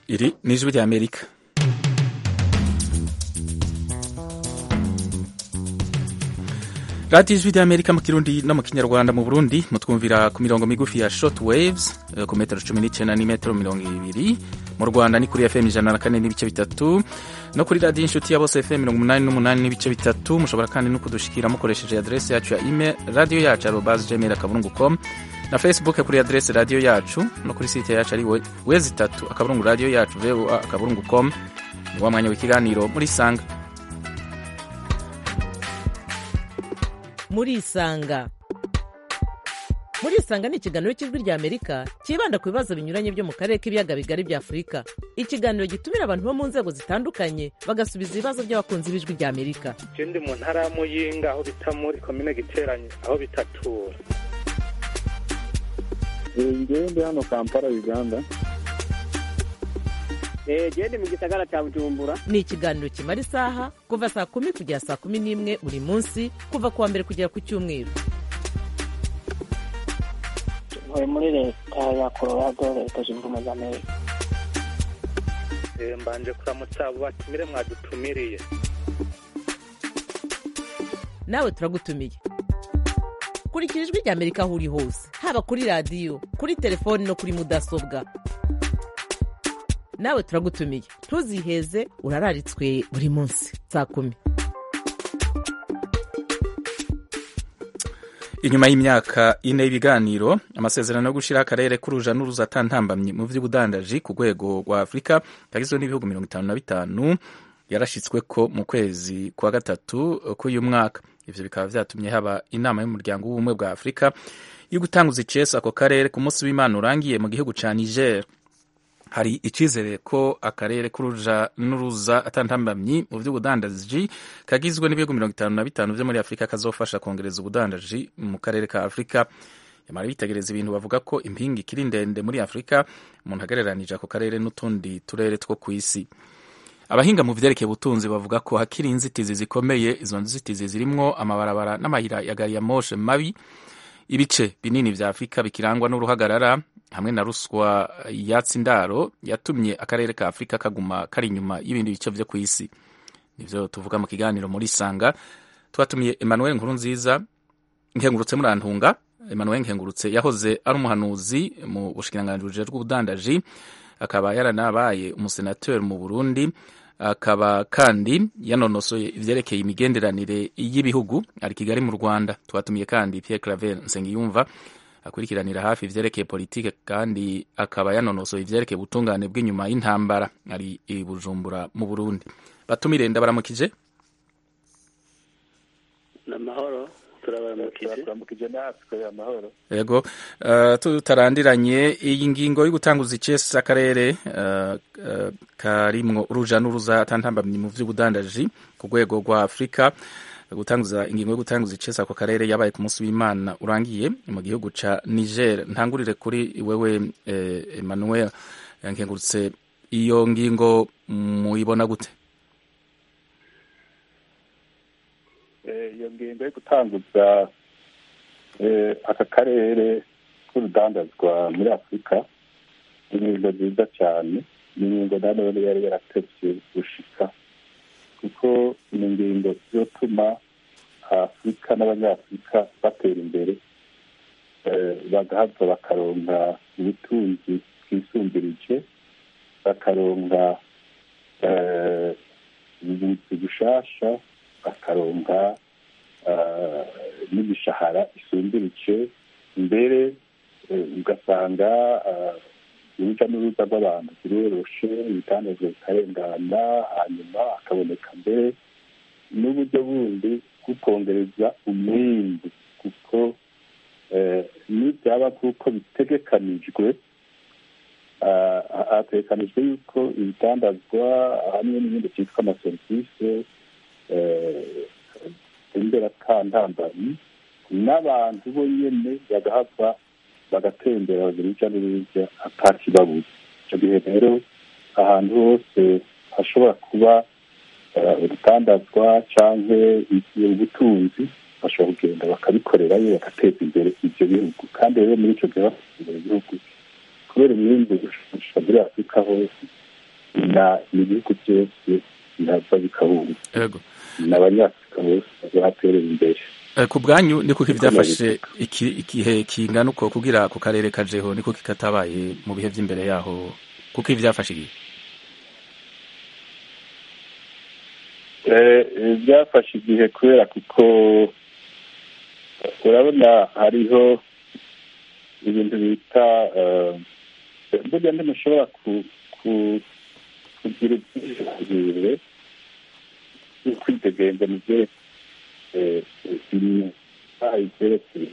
Iri ni ijwi rya Amerika radiyo ijwi rya Amerika mu kirundi no mu kinyarwanda mu Burundi mutwumvira ku mirongo migufi ya short waves ku metero cumi n'icyenda n'imetero mirongo ibiri mu Rwanda ni kuri FM ijana na kane n'ibice bitatu no kuri radiyo inshuti ya bose FM mirongo umunani n'umunani n'ibice bitatu mushobora kandi no kudushikira mukoresheje adresse yacu ya email radiyo yacu arobase gmail akaburungu com na facebook kuri adresse radiyo yacu no kuri site yacu ari wezi itatu akaburungu radiyo yacu voa akaburungu com ni wa mwanya w'ikiganiro muri sanga murisanga murisanga ni ikiganiro cy'ijwi rya amerika cyibanda ku bibazo binyuranye byo mu karere k'ibiyaga bigari bya afurika ikiganiro gitumira abantu bo mu nzego zitandukanye bagasubiza ibibazo by'abakunzi b'ijwi rya amerika ndi mu ntara ya muyinga aho bita muri komine giteranye aho bitatura ngewe ndi hano kampala uganda gende mu gisagara cya bujumbura ni ikiganiro kimara isaha kuva saa kumi kugera saa kumi n'imwe buri munsi kuva ku wa mbere kugera ku cyumweru ntuye muri leta ya colorado leta zunze ubumwe za amerika mbanje kuramutsa abo batumire mwadutumiriye nawe turagutumiye kurikira ijwi rya amerika aho uri hose haba kuri radiyo kuri telefoni no kuri mudasobwa nawe turagutumiye ntuziheze urararitswe buri munsi saa kumi inyuma y'imyaka ine y'ibiganiro amasezerano yo gushyiraho akarere k'uruja n'uruza atantambamye mu by'ubudandaji ku rwego rwa afurika kagizwe n'ibihugu mirongo itanu na bitanu yarashyitsweko mu kwezi kwa gatatu k'uyu mwaka ivyo bikaba vyatumye haba inama y'umuryango w'ubumwe bwa afurika yo gutanguza icesa ako karere ku munsi w'imana urangiye mu gihugu ca niger hari icyizere ko akarere k'uruja n'uruza atantambamyi mu by'ubudandaji kagizwe n'ibihugu mirongo itanu na bitanu byo muri afurika kazofasha kongereza ubudandaji mu karere ka afurika yamara bitegereza ibintu bavuga ko impinga ikiri ndende muri afurika umuntu agereranije ako karere n'utundi turere two ku isi abahinga mu vyerekeye ubutunzi bavuga ko hakiri inzitizi zikomeye izo nzitizi zirimwo amabarabara n'amayira ya gari ya moshe mabi ibice binini vya afurika bikirangwa n'uruhagarara hamwe na ruswa yatsi indaro yatumye akarere ka afurika kaguma kari inyuma y'ibindi bice vyo ku isi nivyo tuvuga mu kiganiro muri sanga twatumiye emmanuel nkuru nziza nkengurutse murantunga emmanuel nkengurutse yahoze ari umuhanuzi mu bushikiranganji bujejwe ubudandaji akaba yaranabaye umusenateri mu burundi akaba kandi yanonosoye ivyerekeye imigenderanire y'ibihugu ari kigali mu rwanda twatumiye kandi pierre claver nsengiyumva akurikiranira hafi ivyerekeye politike kandi akaba yanonosoye ivyerekeye ubutungane bw'inyuma y'intambara ari i bujumbura mu burundi batumire ndabaramukije namahoro turabaramukije turamukije natwe amahoro yego uh, tutarandiranye iyi ngingo yo gutanguza icesi akarere uh, uh, karimwo uruja n'uruza atantambamye mu vy'ubudandaji ku rwego rwa afurika gutanguza ingingo yo gutanguza icesi ako karere yabaye ku munsi w'imana urangiye mu gihugu ca niger ntangurire kuri wewe eh, emmanuel nkengurutse iyo ngingo muyibona gute iyo ngingo yo gutanguza aka karere k'urudandazwa muri afurika ni ingingo nziza cyane ni ingingo nanone yari yaratevye gushika kuko ni ingingo zizotuma afurika n'abanyafurika batera imbere bagahava bakaronka ubutunzi bwisumbirije bakaronka ubuvuzi bushasha bakaronka n'imishahara isumbirije mbere ugasanga urujya n'uruza rw'abantu ziroroshe ibitandazwa bikarengana hanyuma hakaboneka mbere n'uburyo bundi bwo kongereza umwimbu kuko n'ibyaba kuko bitegekanijwe hategekanijwe yuko ibitandazwa hamwe n'ibindi byitwa amaserivisi imberakantambanyi n'abantu bo nyene bagahava bagatembera bagira urujya n'uruza atakibabuza icyo gihe rero ahantu hose hashobora kuba urutandazwa cyangwa ubutunzi bashobora kugenda bakabikorerayo bagateza imbere ibyo bihugu kandi rero muri icyo gihe bateza imbere igihugu kubera imyimbu gushusha muri afurika hose na ibihugu byose bihava bikahunga yego n'abanyafurika bose bazaterera imbere Eh, ku bwanyu ni kuko ibyafashe iki- igihe kingana uko kugira ako karere kajeho ni kuko katabaye mu bihe by'imbere yaho kuko ibyafashe igihe Eh, eh, byafashe igihe kubera kuko urabona hariho ibintu bita eh, burya ntimushobora ku- ku- kugira ubwisanzure bwo kwidegenza mu byerekeye ibyerekeye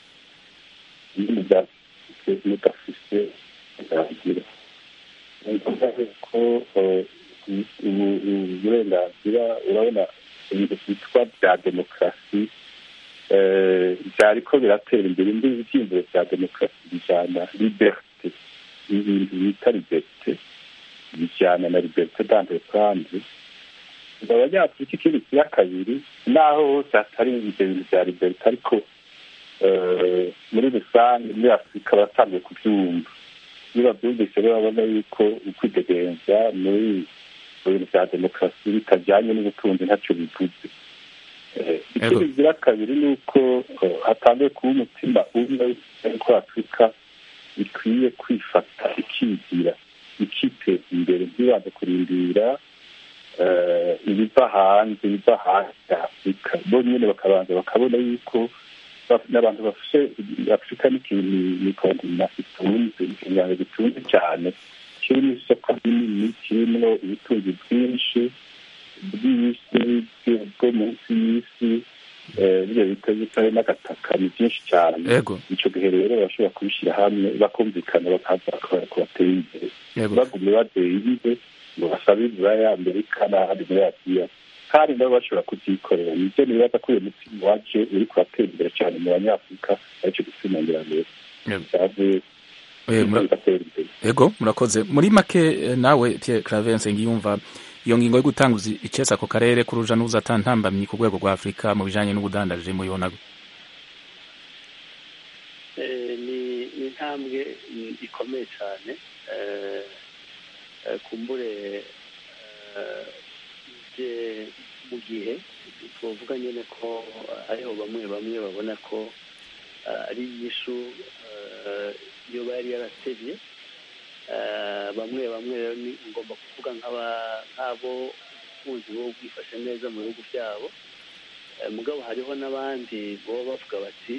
ibintu bya mudafise uburenganzira ni ngombwa ko eh, ubu- uburenganzira urabona ibintu byitwa bya demokarasi eh, byariko biratera imbere indi ibyiyumviro bya demokarasi bijyana liberite ibintu bita liberite bijyana na liberite d'entreprendre abanyafurika ikindi kira kabiri naho hose hatari ibyo bintu bya liberite ariko eh, muri rusange muri afurika batangiye kubyumva iyo babyumvise rero babona yuko ukwidegenza muri mu bintu bya demokarasi bitajyanye n'ubutunzi ntacyo bivuze Eh, ikindi Yego. bigira kabiri ni uko eh, hatangiye kuba umutima umwe ko afurika ikwiye kwifata ikigira ikiteza imbere ntibanze kurindira eh, ibiva hanze ibiva hanze ya afurika bo nyine bakabanza bakabona yuko ba- n'abantu bafashe afurika n'ikintu ni kontina itunze ikinyarwanda gitunze cyane kirimo isoko rinini kirimo ubutunzi bwinshi bw'isi bwo munsi y'isi eh, biriya bita bitari n'agataka ni byinshi cyane yego icyo gihe rero bashobora kubishyira hamwe bakumvikana bakaza bakabona ko bateye imbere yego bagume badeyirize ngo basabe ya amerika n'ahandi muri asiya kandi nabo bashobora kubyikorera nibyo nibaza ko uyu mutima waje uri kubatera imbere cyane mu banyafurika aricyo gituma ngira ngo Yego. byavuye Eh, mura- bigatera imbere yego murakoze muri make eh, nawe Pierre Clavense ngiyumva iyo ngingo yo gutanguza icesa ako karere k'uruja n'uruza atantambamye ku rwego rwa Afurika mu bijanye n'ubudandaje muyibona gute? Eh, ni ni intambwe mm, ikomeye cyane Eh, eh, kumbure eh, ije mu gihe twavuga nyine ko hariho bamwe bamwe babona ko eh, ari inyishu eh, iyo bari yaratevye Eh, bamwe bamwe rero ni ngomba kuvuga nk'aba- nk'abo ubukunzi bo bwifashe neza mu bihugu byabo Eh, mugabo hariho n'abandi baba bavuga bati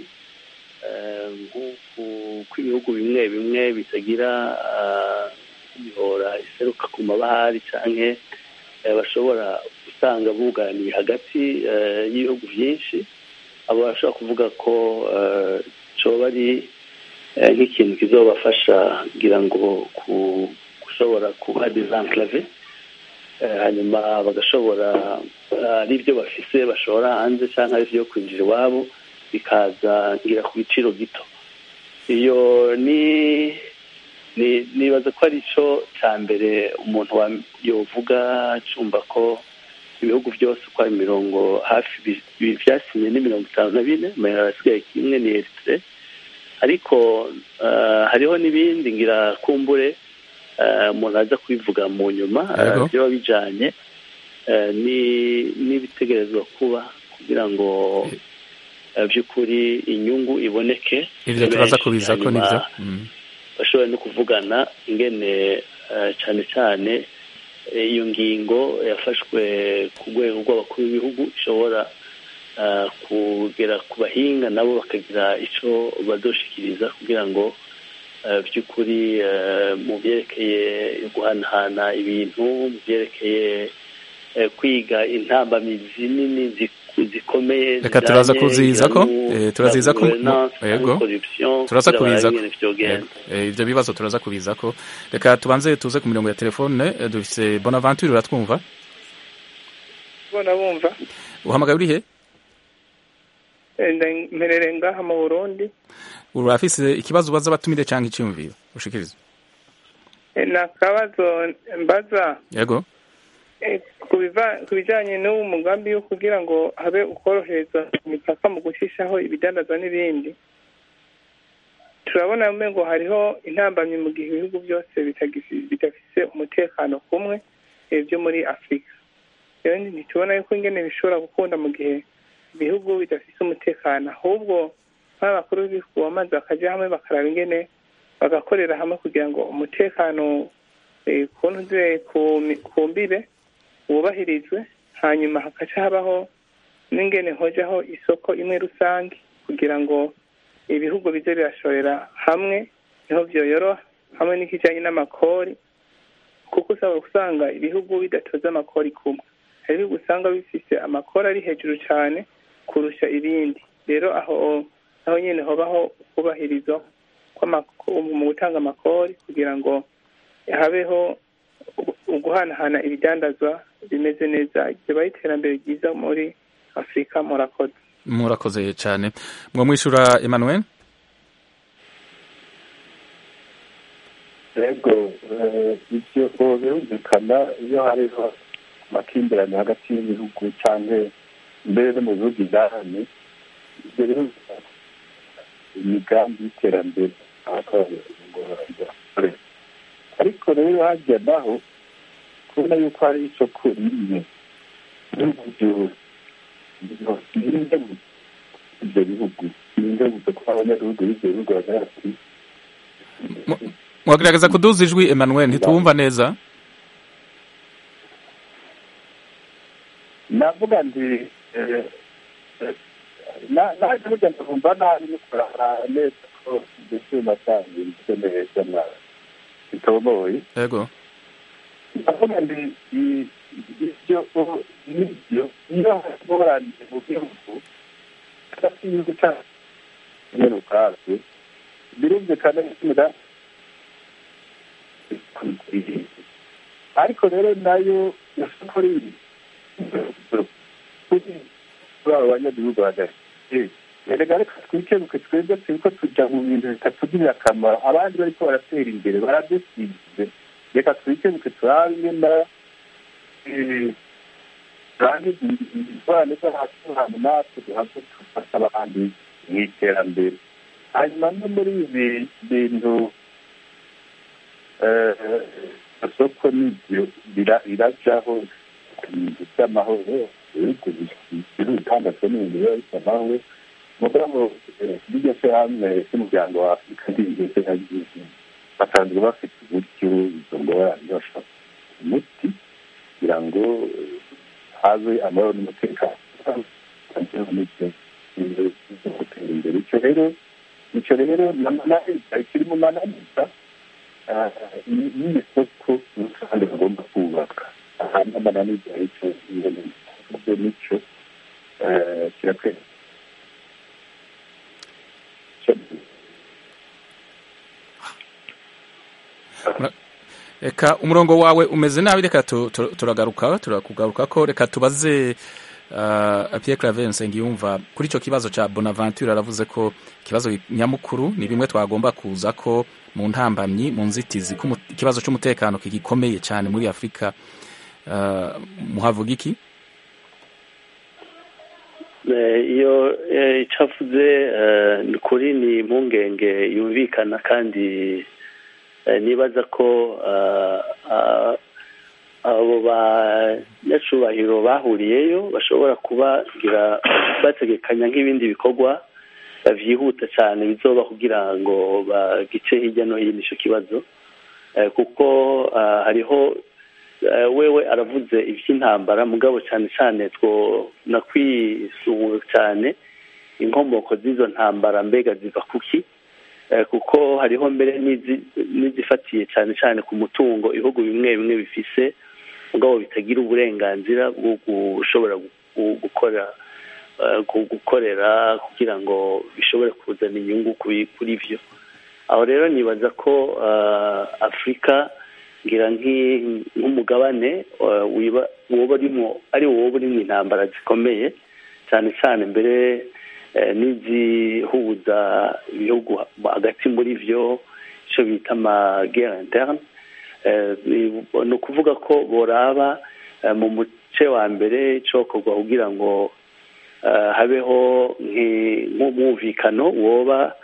eh, nk'uku kw'ibihugu bimwe bimwe bitagira ah, imihora iseruka ku mabahari canke eh, bashobora gusanga buganiye hagati eh, y'ibihugu byinshi abo bashobora kuvuga ko eh, coba ari eh, nk'ikintu kizobafasha kugira ngo ku- gushobora kuba desenclave Eh, hanyuma bagashobora eh, ari ibyo bafise bashora hanze cyangwa ari ibyo kwinjira iwabo bikaza ngira ku biciro gito iyo ni ni nibaza ko ari cyo cya mbere umuntu wa- yovuga cumva ko ibihugu byose uko ari mirongo hafi bi- bi- byasinye ni mirongo itanu na bine mayira arasigaye kimwe ni eritire ariko eh, hariho n'ibindi ngira kumbure eh, umuntu aza kubivuga mu nyuma eh, Yego. byaba bijanye eh, ni- n'ibitegerezwa kuba kugira ngo eh, by'ukuri inyungu iboneke ivyo turaza benshi. kubiza ko Hanyuma nivyo Mm. bashobora no kuvugana ingene eh, cyane cyane eh, iyo ngingo yafashwe ku rwego rw'abakuru b'ibihugu ishobora eh, kugera ku bahinga nabo bakagira icyo badoshikiriza kugira ngo eh, by'ukuri eh, mu byerekeye guhanahana ibintu mu byerekeye eh, kwiga intambamizi nini zik- zikomeye Reka turaza zijanye kuziza ko, nu- eh, turaziza ko mu- governance, yego. corruption, turaza kugira kubiza barabe ko ingene vyogenda. Eh, ivyo bibazo turaza kubiza ko reka tubanze tuze ku mirongo ya telefone eh, dufise Bonaventure uratwumva ubona bumva uhamagaye urihe Eh, nda- mperereye ngaha mu burundi urafise ikibazo ubaza abatumire canke iciyumviro ushikiriza Eh, ni akabazo mbaza yego eh, ku biva- ku bijyanye n'uwo mugambi wo kugira ngo habe ukorohereza imipaka mu gushishaho ibidandazwa n'ibindi turabona ngo hariho intambamyi mu gihe ibihugu byose bidafise umutekano kumwe byo muri afurika rero ntitubona yuko ingene bishobora gukunda mu gihe ibihugu bidafise umutekano ahubwo nk'abakuru b'ibihugu bamaze bakajya hamwe bakaraba ingene bagakorera hamwe kugira ngo umutekano ku mbibe wubahirizwe hanyuma hakaca habaho n'ingene hojaho isoko imwe rusange kugira ngo ibihugu bize birashorera hamwe niho byoyoroha hamwe n'ikijyanye n'amakori kuko usaba usanga ibihugu bidatoza amakori kumwe hari ibihugu usanga bifise amakori ari hejuru cyane kurusha ibindi rero aho aho nyine hobaho kubahirizwa mu gutanga amakori kugira ngo habeho uguhanahana ibidandazwa bimeze neza ribaye iterambere ryiza muri afurika murakoze murakoze cyane mwo mwishyura emmanuel yego ibyo birumvikana iyo hariho amakimbirane hagati y'ibihugu cyangwa mbere no mu bihugu indani ibyo birumvikana imigambi y'iterambere ariko rero hajya naho kubona yuko hari isoko rimwe n'uburyo birinde ibyo bihugu birinde gusa ko abanyagihugu b'ibyo bihugu bagaragara ati mwagerageza kuduza ijwi emmanuel ntituwumva neza navuga nti naje burya ndumva nabi nikorana neza ko mbese nasanze bimeze neza na bitomoye yego ndavuga nti ibyo n'ibyo iyo haboraniye mu gihugu hagati y'igihugu cyacu nyine ubwabyo birumvikana neza ariko rero nayo isoko riri kuri abo banyagihugu hagati erega reka twikebuke twebwe turiko tuja mu bintu bitatugirira akamaro abandi bariko baratera imbere baradusize reka twikebuke turabe ingena turangiza ingorane zo hasi hantu natwe duhave dufasha abandi mu iterambere hanyuma no muri ibi bintu isoko n'ibyo birajaho ibintu by'amahoro ibihugu bitandatu n'ibintu biba bisa amahoro mugabo iryo shyirahamwe ry'umuryango wa afurika ry'ingenzi na ryinshi basanzwe bafite uburyo izo ngorane bashaka umuti kugira ngo haze amahoro n'umutekano gutera imbere icyo rero icyo rero n'amananiza kiri mu mananiza n'isoko rusange bagomba kubaka hanyuma amananiza icyo ibyo nicyo kirakwereka reka umurongo wawe umeze nabi reka turagaruka turakugaruka ko reka tubaze Pierre Claver Nsengiyumva kuri icyo kibazo cya Bonaventure aravuze ko ikibazo nyamukuru ni bimwe twagomba kuza ko mu ntambamyi mu nzitizi ikibazo cy'umutekano kigikomeye cyane muri afurika muhavuga iki iyo icavuze ni kuri ni impungenge yumvikana kandi nibaza ko abo banyacubahiro bahuriyeyo bashobora kuba bategekanya nk'ibindi bikorwa byihuta cyane bizoba kugira ngo bagice hirya no hino icyo kibazo kuko hariho wewe aravuze iby'intambara mugabo cyane cyane twona kwisungura cyane inkomoko z'izo ntambara mbega ziva kuki kuko hariho mbere n'izifatiye cyane cyane ku mutungo ibihugu bimwe bimwe bifise mugabo bitagira uburenganzira bwo gushobora gukora gukorera kugira ngo bishobore kuzana inyungu kuri byo aho rero nibaza ko afurika ngira nk'umugabane woba urimo ari wowe urimo intambara zikomeye cyane cyane mbere n'izihuza ibihugu hagati muri byo icyo bita amagera interne ni ukuvuga ko boraba mu muce wa mbere icokorwa kugira ngo habeho nk'umwumvikano woba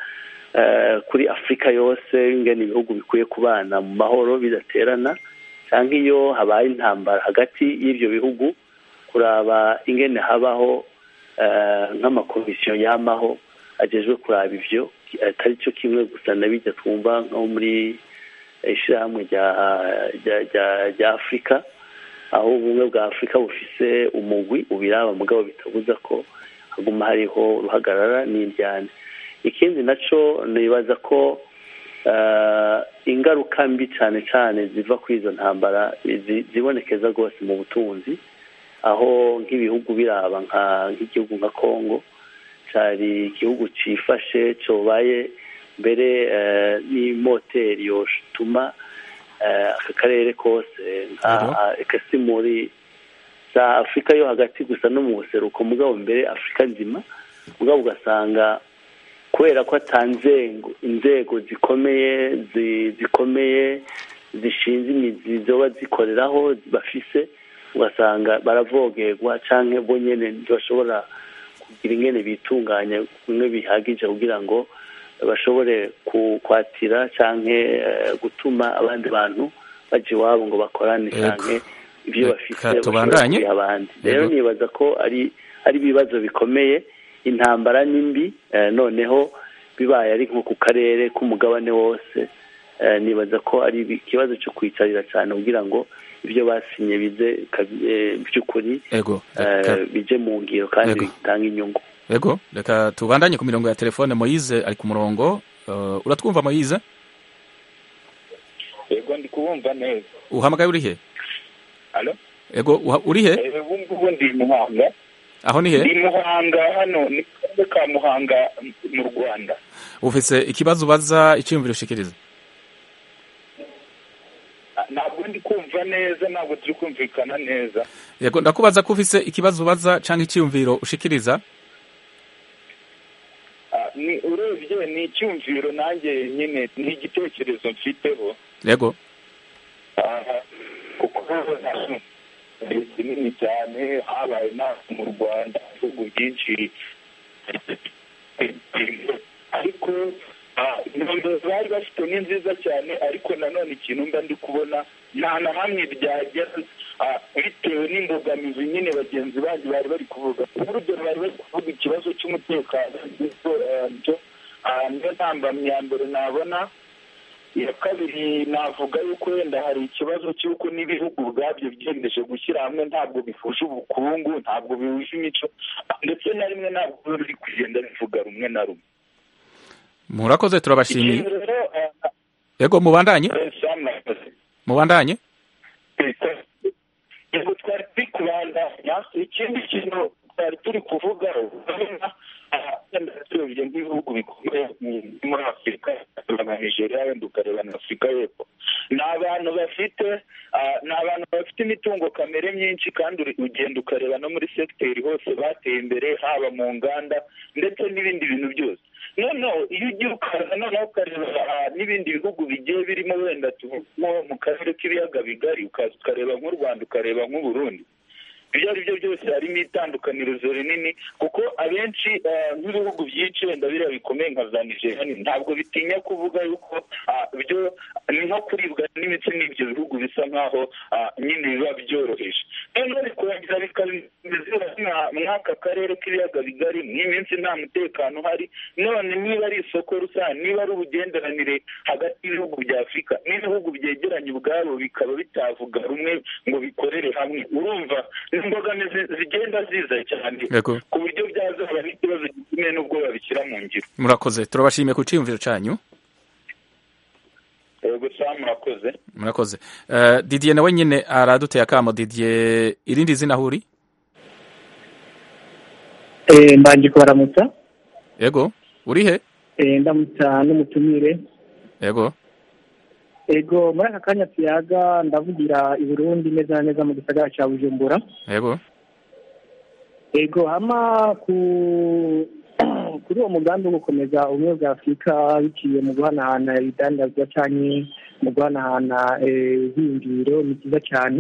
eh, kuri afurika yose ingene ibihugu bikwiye kubana mu mahoro bidaterana cyangwa iyo habaye intambara hagati y'ibyo bihugu kuraba ingene habaho eh, nk'amakomisiyo yamaho agejwe kuraba ivyo atari cyo kimwe gusa na bijya twumva nko muri ishyirahamwe rya rya- rya- rya afurika aho ubumwe bwa afurika bufise umugwi ubiraba mugabo bitabuza ko haguma hariho uruhagarara n'indyane ikindi naco nibaza ko eh, ingaruka mbi cyane cyane ziva kuri izo ntambara zi- zibonekeza rwose mu butunzi aho nk'ibihugu biraba nka nk'igihugu nka congo cyari igihugu cifashe cobaye mbere eh, n'imoteri yotuma eh, aka karere kose Ego. nka eka si muri za afurika yo hagati gusa no mu buseruko mugabo mbere afurika nzima mugabo ugasanga kubera ko atanzego inzego zikomeye zi- zikomeye zishinze imizi zoba zikoreraho bafise ugasanga baravogerwa canke bo nyene ntibashobora kugira ingene bitunganya bimwe bihagije kugira ngo bashobore ku- kwatira canke eh, gutuma abandi bantu baja iwabo ngo bakorane Ego. canke ibyo Reka bafise bashobore tubandanye. kubiha abandi rero Ego. nibaza ko ari ari ibibazo bikomeye intambara ni mbi eh, noneho bibaye ari nko ku karere k'umugabane wose eh, nibaza ko ari ibi- ikibazo cyo kwicarira cyane kugira ngo ibyo basinye bize kabi- eh, by'ukuri ego eh, reka bije mu ngiro kandi Ego. bitange inyungu ego reka tubandanye ku mirongo ya telefone moyize ari ku murongo uh, uratwumva moyize yego ndi kubumva neza uhamagaye uri he alo ego uha- uri he Eh, ubu ngubu ndi muhanga aho ni he ndi muhanga hano ni karere ka muhanga m- mu rwanda ufise ikibazo ubaza icyiyumviro ushikiriza Ah, ntabwo ndi kumva neza ntabwo turi kumvikana neza yego ndakubaza ko ufise ikibazo ubaza canke icyiyumviro ushikiriza Ah, ni urebye ni icyumviro nanjye nyine ni igitekerezo mfiteho yego Ah, kuko ni kinini cyane habaye inama mu rwanda ibihugu byinshi ariko ah, intumbero bari bafite ni nziza cyane ariko nanone ikintu mba ndi kubona nta na hamwe byagera ah, bitewe n'imbogamizi nyine bagenzi banjye bari bari kuvuga urugero bari bari kuvuga ikibazo cy'umutekano nicyo, ah, nicyo, ah, niyo ntambamyi ya mbere nabona iya kabiri navuga yuko wenda hari ikibazo cy'uko n'ibihugu ubwabyo byiyemeje gushyira hamwe ntabwo bihuje ubukungu ntabwo bihuje imico ndetse na rimwe ntabwo biba biri kugenda bivuga rumwe na rumwe murakoze turabashimiye ikintu rero ah, yego mubandanye ah, Sam nakoze. mubandanye yego twari turi kubandanya ikindi kintu twari turi kuvugaho urabona aha, wenda turebye nk'ibihugu bikomeye mu- muri afurika na nigeria wenda ukareba na afurika y'epfo ni abantu bafite ah, ni abantu bafite imitungo kamere myinshi kandi uri- ugenda ukareba no muri segiteri hose bateye imbere haba mu nganda ndetse n'ibindi bintu byose noneho iyo ugiye ukaza noneho ukareba ah, n'ibindi bihugu bigiye birimo wenda tuvamo mu karere k'ibiyaga bigari ukaza ukareba nk'u rwanda ukareba nk'uburundi ibyo ari byo byose harimo itandukanirizo rinini kuko abenshi eh, nk'ibihugu byinshi wenda biriya bikomeye nka za nigeria ni- ntabwo bitinya kuvuga yuko ah, byo ni nko kuribwa n'imitsi n'ibyo bihugu bisa nk'aho ah, nyine biba byoroheje noneho bikongera bikabizira mw'aka karere k'ibiyaga bigari nk'iminsi nta mutekano uhari none niba ari isoko rusange niba ari ubugenderanire hagati y'ibihugu bya afurika n'ibihugu byegeranye ubwabo bikaba bitavuga rumwe ngo bikorere hamwe urumva imbogamizi zigenda ziza cyane yego ku buryo byazaba n'ikibazo gikomeye n'ubwo babishyira mu ngiro murakoze turabashimiye ku cyiyumviro cyanyu yego samu murakoze murakoze Eh, didier nawe nyine araduteye akamo didier irindi zina aho uri Eh, mbanje kubaramutsa yego uri he Eh, ndamutsa n'umutumire yego ego muri aka kanya tuyaga ndavugira i burundi neza na neza mu gisagara cya bujumbura yego ego hama ku kuri uwo mugambi wo gukomeza ubumwe bwa afurika biciye mu guhanahana ibidandazwa cyane mu guhanahana eh, ibyiyumviro ni byiza cyane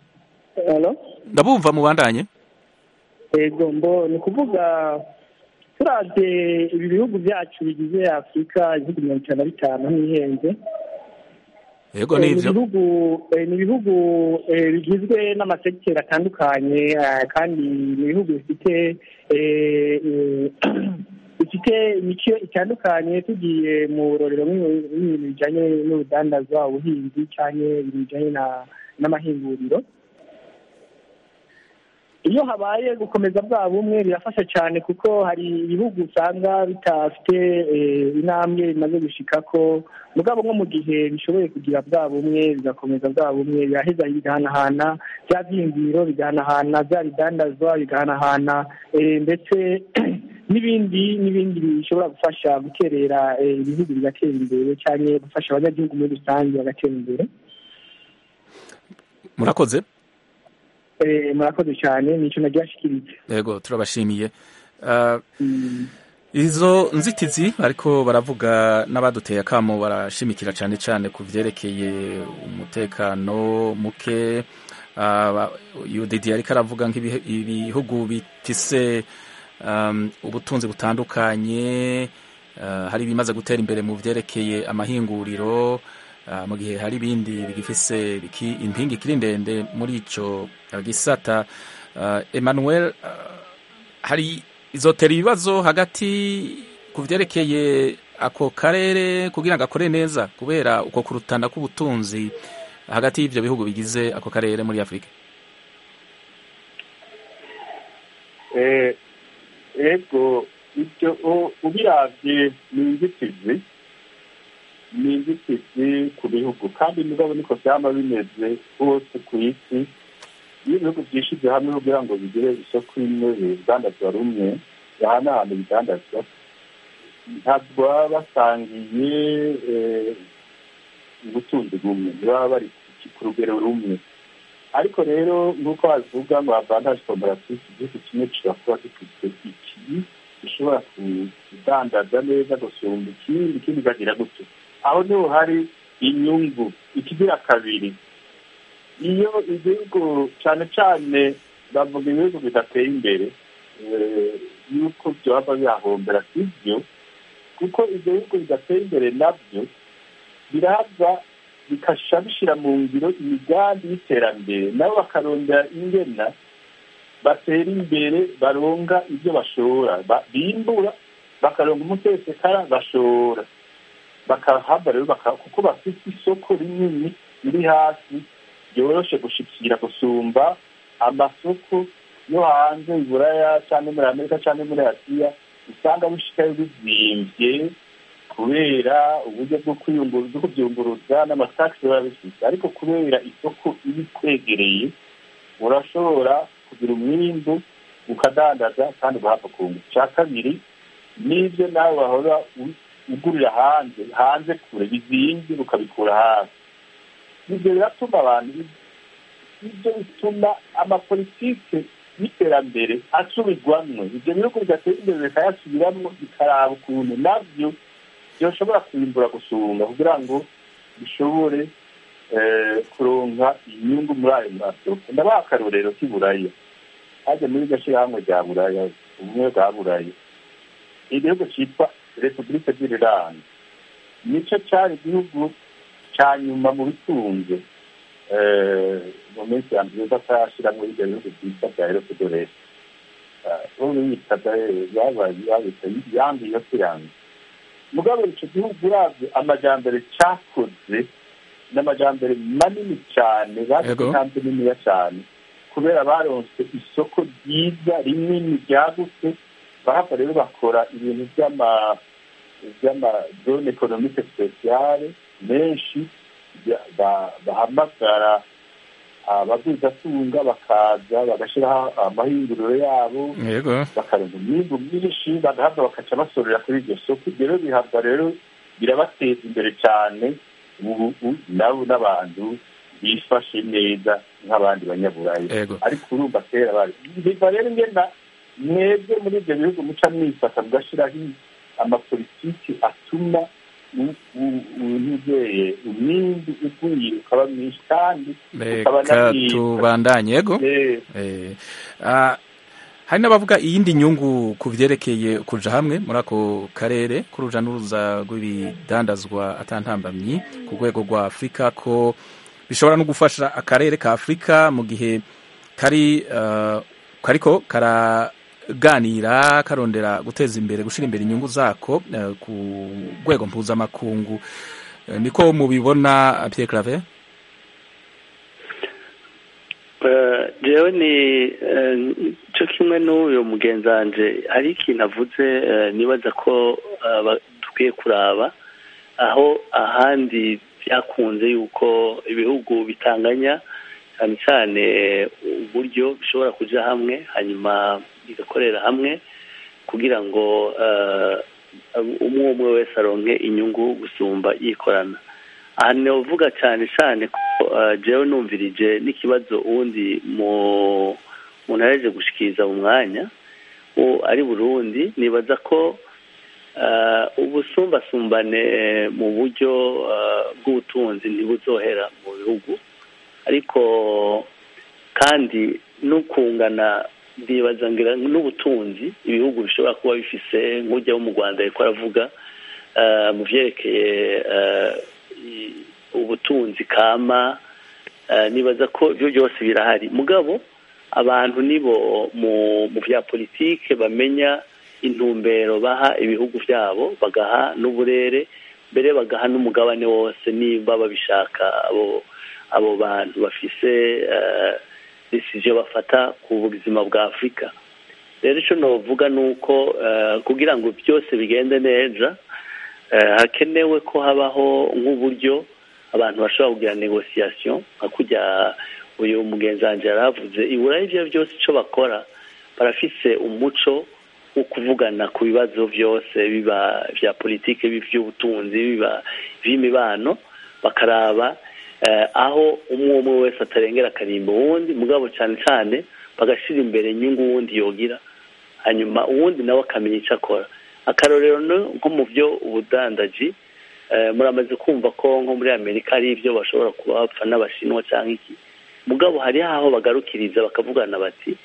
Hello? ndabumva mubandanye ego mbo ni ukuvuga turabye ibi bihugu byacu bigize afurika ibihugu mirongo itanu na bitanu ntihenze yego Eh, ni nivyo ibihugu eh, ni ibihugu eh, bigizwe n'amasekiteri atandukanye eh, kandi ni ibihugu bifite eh, eh, bifite imico itandukanye tugiye mu rorero nk'ibintu nk'ibintu bijyanye n'urudandazwa ubuhinzi cyangwa ibintu bijyanye na- n'amahinguriro iyo habaye gukomeza bwa bumwe birafasha cyane kuko hari ibihugu usanga bitafite eh, intambwe bimaze gushika ko mugabo nko mu gihe bishoboye kugira bwa bumwe bigakomeza bwa bumwe biraheza bigahanahana bya byiyumviro bigahanahana bya bidandazwa bigahanahana eh, ndetse n'ibindi n'ibindi bishobora gufasha guterera eh, ibihugu bigatera imbere cyangwa gufasha abanyagihugu muri rusange bagatera imbere murakoze Eh, murakoze cyane nicyo naryashikirije yego turabashimiye Ah, izo nzitizi ariko baravuga n'abaduteye akamo barashimikira cyane cyane ku vyerekeye umutekano muke Ah, UDD ariko aravuga nk'ibihugu bifise um, ubutunzi butandukanye ah, hari ibimaze gutera imbere mu vyerekeye amahinguriro ah, mu gihe hari ibindi bigifise biki- impingi ikiri ndende muri ico ah, gisata Ah, Emmanuel ah, hari izotera ibibazo hagati ku vyerekeye ako karere kugira ngo akore neza kubera uko kurutana k'ubutunzi hagati y'ivyo bihugu bigize ako karere muri afurika Eh, ego ibyo u- ubiravye ni inzitizi ni inzitizi ku bihugu kandi mugabo niko vyama bimeze hose ku isi iyo ibihugu vyishize hamwe kugira ngo bigire isoko imwe bidandazwa rumwe bahanahana ibidandazwa ntabwo baba basangiye eh, ubutunzi bumwe ntibaba bari ku- ku rugero rumwe ariko rero nk'uko babivuga ngo avantage comparative igihugu kimwe gishobora kuba gifite iki gishobora kudandaza neza gusumba ikindi ikindi kagira gutyo aho niho hari inyungu ikigira kabiri iyo igihugu cyane cyane bavuga ibihugu bidateye imbere eh, yuko byaba bihahombera sibyo kuko ibyo bihugu bidateye imbere nabyo biraza bikasha bishyira mu ngiro imigambi y'iterambere nabo bakarondera ingena batera imbere baronga ibyo bashora Ba- bimbura bakaronga umutesekara bashora bakahava rero baka- kuko bafite isoko rinini riri hasi ryoroshe gushikira gusumba amasoko yo hanze i buraya cyangwa muri amerika cyangwa muri asiya usanga bishikayo bizimvye kubera uburyo bwo kwiyunguru- bwo kubyunguruza n'amatakisi biba bifite ariko kubera isoko iba ikwegereye urashobora kugira umwimbu ukadandaza kandi ugahava kungu icya kabiri n'ibyo nawe wahora u- ugurira hanze hanze kure bizimvye ukabikura hafi ibyo biratuma abantu ibyo bituma amapolitike y'iterambere asubirwamwo ibyo bihugu bigatera imbere bikayasubiramwo bikaraba ukuntu nabyo byoshobora kwimbura gusumba kugira ngo bishobore eh, kuronka inyungu muri ayo masoko ndabaha akarorero k'i buraya hajya muri iryo shyirahamwe rya buraya ubumwe bwa buraya igihugu cyitwa repubulike d'irlande nicyo cyari igihugu cya nyuma mu bitunze eh, mu minsi ya mbere batarashyiramo ibyo bihugu byitwa bya erosedoresi bo biyitaga babaye babita yangi yo kirangi mugabo icyo gihugu uravye amajambere cyakoze n'amajambere manini cyane bagize Yego. intambwe niniya cyane kubera baronse isoko ryiza rinini ryagutse bahava rero bakora ibintu by'ama by'amazone ekonomike spesiale menshi bya- ba- bahamagara ababwizatunga bakaza bagashyiraho amahinguriro yabo yego bakaronka umwimbu mwinshi bagahava bakaca basorera kuri iryo soko ibyo rero bihabwa rero birabateza imbere cyane ubu ubu nabo n'abantu bifashe neza nk'abandi banyaburayi Yego. ariko urumva kera bari biva rero ngenda mwebwe muri ibyo bihugu muca mwifata mugashyiraho amapolitiki atuma ntuzeye umwimbi ugwiriye ukaba mwinshi kandi ukaba reka na mwiza tubandanye yego Eh, Eh, ah, hari n'abavuga iyindi nyungu ku vyerekeye kuja hamwe muri ako karere k'uruja n'uruza rw'ibidandazwa atantambamyi ku rwego rwa afurika ko bishobora no gufasha akarere ka afurika mu gihe kari uh, kariko karaganira karondera guteza imbere gushira imbere inyungu zako uh, ku rwego mpuzamakungu uh, niko mubibona Pierre Claver jewe ni cyo kimwe n'uyu mugenzi wanje hari ikintu avuze nibaza ko dukwiye kuraba aho ahandi byakunze yuko ibihugu bitanganya cyane cyane uburyo bishobora kujya hamwe hanyuma bigakorera hamwe kugira ngo umwe umwe wese aronke inyungu gusumba yikorana aha uvuga cyane cyane ko jewe numvirije n'ikibazo uwundi mu ntareje gushikiriza mu mwanya ari burundi nibaza ko ubusumbasumbane mu buryo bw'ubutunzi ntibuzohera mu bihugu ariko kandi no kungana ndibaza ngira n'ubutunzi ibihugu bishobora kuba bifise nk'ujya wo mu rwanda ariko aravuga mu byerekeye ubutunzi kama nibaza ko ibyo byose birahari mugabo abantu nibo mu bya politike bamenya intumbero baha ibihugu byabo bagaha n'uburere mbere bagaha n'umugabane wose nimba babishaka abo abo bantu bafise decision bafata ku buzima bwa afurika rero icyo navuga ni uko kugira ngo byose bigende neza hakenewe ko habaho nk'uburyo abantu bashobora kugira negosiyasiyo nka kujya uyu mugenzi wanjye yari avuze ibura ibyo byose icyo bakora barafise umuco wo kuvugana ku bibazo byose biba bya politiki by'ubutunzi biba by'imibano bakaraba aho umwe umwe wese atarengera akarimbo uwundi mugabo cyane cyane bagashyira imbere inyungu uwundi yogira hanyuma uwundi nawe akamenya icyo akora akarorero nko mu byo ubudandaji muramaze kumva ko nko muri amerika hari ibyo bashobora kuba bapfa n'abashinwa cyangwa iki mugabo hari aho bagarukiriza bakavugana bati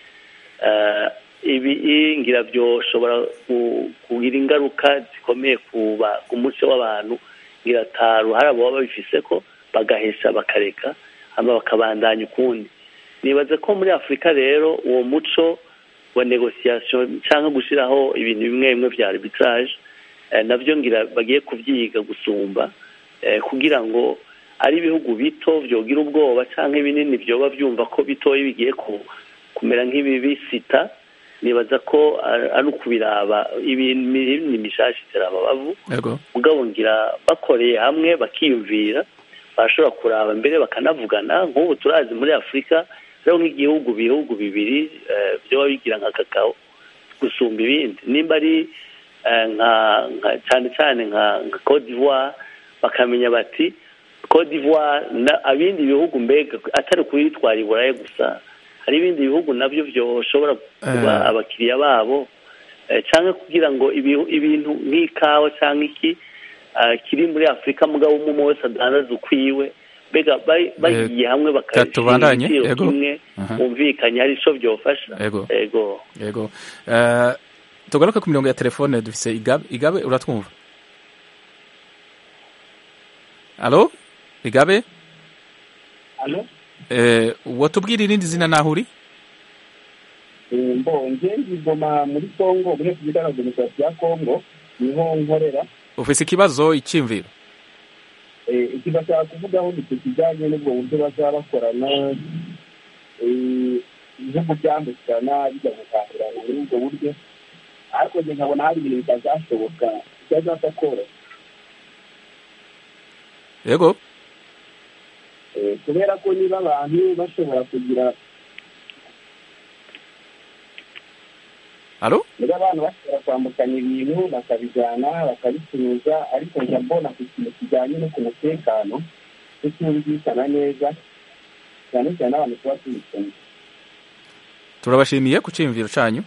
ibi ngira byoshobora kugira ingaruka zikomeye ku muco w'abantu ngira taru hari abo baba babifise ko bagahesha bakareka hanyuma bakabandanya ukundi nibaze ko muri afurika rero uwo muco wa negosiyasiyo cyangwa gushyiraho ibintu bimwe bimwe bya arbitrage nabyo ngira bagiye kubyiga gusumba kugira ngo ari ibihugu bito byogira ubwoba cyangwa ibinini byoba byumva ko bitoya bigiye kumera nk'ibibisita nibaza ko ari ukubiraba ibintu mishashi iteramabavu mugabo ngira bakoreye hamwe bakiyumvira barashobora kuraba mbere bakanavugana nk'ubu turazi muri afurika rero nk'igihugu bihugu bibiri byoba bigira nka kakao gusumba ibindi nimba ari nka cyane cyane nka Cote d'Ivoire bakamenya bati Cote d'Ivoire abindi bihugu mbega atari kubitwara i burayi gusa hari ibindi bihugu nabyo byoshobora kuba abakiriya babo cyangwa kugira ngo ibintu nk'ikawa cyangwa iki kiri muri afurika mugabo umwe wese adandaza ukwiwe mbega bagiye hamwe bakashyira igiciro kimwe bumvikanye hari icyo byofasha yego yego tugaruke ku mirongo ya telefone dufise igabe igabe uratwumva alo igabe alo watubwira irindi zina naho uri mbonge ngigoma muri kongo muri repubulika ya demokarasi ya kongo niho nkorera ufise ikibazo icyimviro iki bashaka kuvugaho ni kijyanye n'ubwo buryo bazaba bakorana ibihugu byambukirana bijya gukangurana muri ubwo buryo ariko njye nkabona hari ibintu bitazashoboka bitazapfa koroha yego kubera ko niba abantu bashobora kugira alo niba abantu bashobora kwambukanya ibintu bakabijyana bakabicuruza ariko njya mbona ku kintu kijyanye no ku mutekano tutumvikana neza cyane cyane abantu tuba tubikanye turabashimiye ku cyiyumviro cyanyu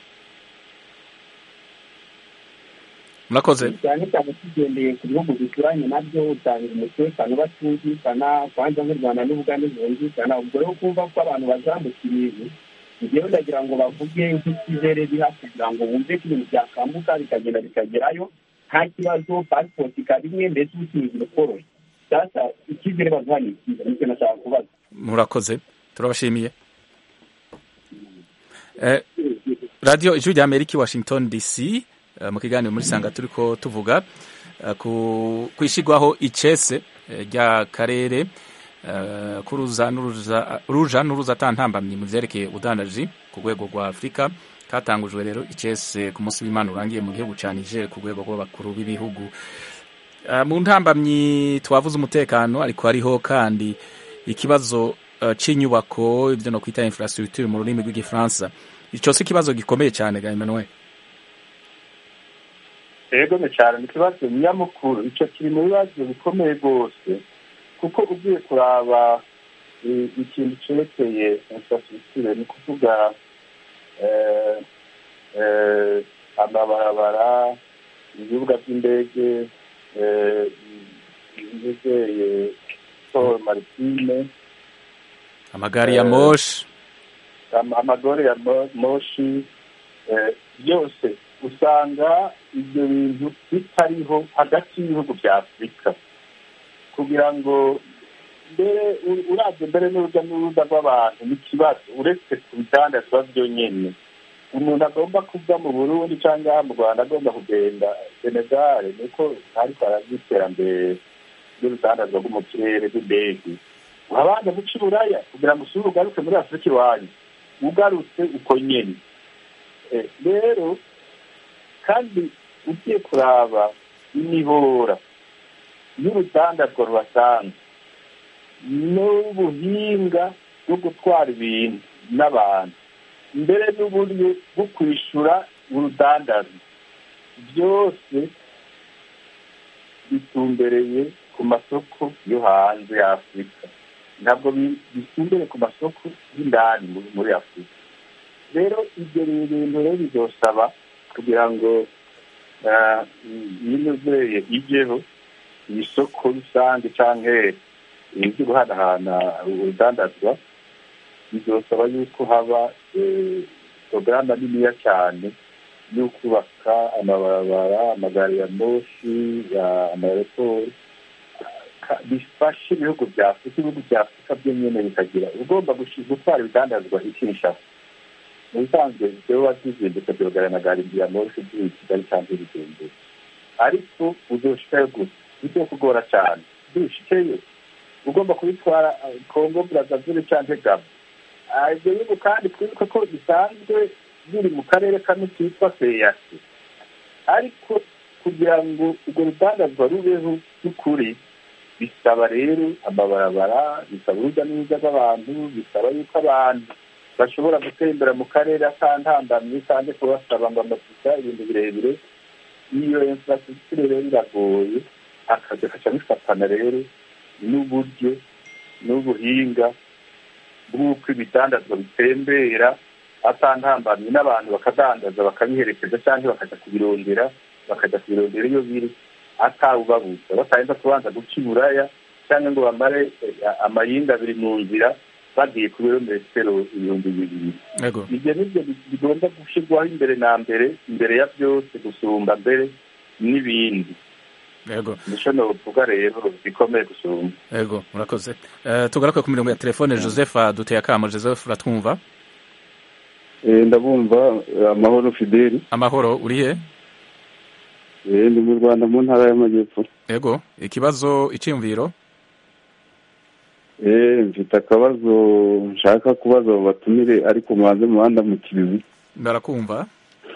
murakoze cyane cyane tugendeye ku bihugu bituranye nabyo usanga umutekano batumvikana kwanza nk'u rwanda n'ubugande bumvikana ubwo rero kumva ko abantu bazambuka ibintu rero ndagira ngo bavuge nk'ikizere biha kugira ngo bumve ko ibintu byakambuka bikagenda bikagerayo nta kibazo pasipoti ikaba imwe mbese ubucuruzi bukoroshye sasa icyizere baduha ni ikiza nicyo nashaka kubaza murakoze turabashimiye Eh, radiyo ijwi rya amerika i washington dc eh, mu kiganiro muri sanga turi ko tuvuga eh, ku ku ishyirwaho icese eh, ry'akarere eh, k'uruza n'uruza ruja n'uruza atantambamye mu vyerekeye ubudandaji ku rwego rwa afurika katangujwe rero icese ku munsi w'imana urangiye mu gihugu ca niger ku rwego rw'abakuru b'ibihugu Eh, mu ntambamyi twavuze umutekano ariko hariho kandi ikibazo eh, c'inyubako ibyo no kwita infrastructure mu rurimi rw'igifaransa ico si ikibazo gikomeye cyane ga Emmanuel rero ni cyane ni ikibazo nyamukuru icyo kiri mu bibazo bikomeye rwose kuko ugiye kuraba eh, ikintu cyerekeye infrastructure ni ukuvuga eh, eh, amabarabara ibibuga by'indege eh, ibizeye siporo maritime amagari ya Eh, moshi ama- amagare ya mo- moshi eh, byose usanga ibyo bintu bitariho hagati y'ibihugu bya afurika kugira ngo mbere u- uravye mbere n'urujya n'uruza rw'abantu n'ikibazo uretse ku bidandazwa byonyene umuntu agomba kuva mu burundi cyangwa mu rwanda agomba kugenda senegale niko ariko arazi iterambere ry'urudandazwa rwo mu kirere rw'indege urabanza guca iburaya kugira ngo usubire ugaruke muri afurika iwanyu ugarutse uko nyene Eh, rero kandi ugiye kuraba imihora y'urudandazwa rubasanzwe n'ubuhinga bwo gutwara ibintu n'abantu mbere n'uburyo bwo kwishyura urudandazo byose bitumbereye ku masoko yo hanze ya afurika ntabwo bi- bitumbereye ku masoko y'indani muri- muri afurika rero ibyo bintu rero bizosaba kugira ngo ah, iyi nozeye ijyeho iyi soko rusange cyangwa ibyo guhanahana urudandazwa bizosaba yuko haba eh, porogaramu niniya cyane yo kubaka amabarabara amagare ya moshi ya amareporo ka- bifashe ibihugu bya afurika ibihugu bya afurika byo nyine bikagira ugomba gushi- gutwara ibidandazwa ikinshasa mu bisanzwe jewe wazizindutse byogana na gari ya moshi by'i kigali cyangwa ibigendera ariko uzoshikayo gusa bizokugora cyane dushikeyo ugomba kubitwara eh, kongo brazaville cyangwa gabo Ah, ibyo bihugu kandi twibuke ko bisanzwe biri mu karere kamwe kitwa seyasi ariko kugira ngo urwo rudandazwa rubeho by'ukuri bisaba rero amabarabara bisaba urujya n'uruza rw'abantu bisaba yuko abantu bashobora gutembera mu karere atantambamye kandi kubasaba ngo amasuka ibintu birebire iyo infrastructure rero iragoye akazi kaca bifatana rero n'uburyo n'ubuhinga bw'uko ibidandazwa bitembera atantambamye n'abantu bakadandaza bakabiherekeza cyangwa bakajya kubirondera bakajya kubirondera iyo biri atawubabuza batarinda kubanza guca iburaya cyangwa ngo bamare eh, amayinga abiri mu nzira bagiye ku birometero ibihumbi bibiri yego ibyo nibyo bigomba gushyirwaho imbere na mbere imbere ya byose gusumba mbere n'ibindi yego nicyo novuga rero bikomeye gusumba yego murakoze Eh, tugaruke ku mirongo ya telefone joseph duteye akamo joseph uratwumva ndabumva eh, amahoro fideli amahoro urihe Eh, ndi mu rwanda mu ntara y'amajyepfo yego ikibazo icyiyumviro Eh, mfite akabazo nshaka kubaza abo batumire ariko mubanze muhanda mu kirizi barakumva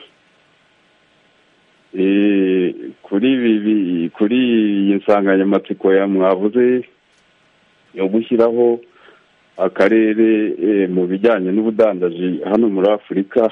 Eh, kuri ibi bi- kuri iyi nsanganyamatsiko ya mwavuze yo gushyiraho akarere eh, mu bijyanye n'ubudandaji hano muri afurika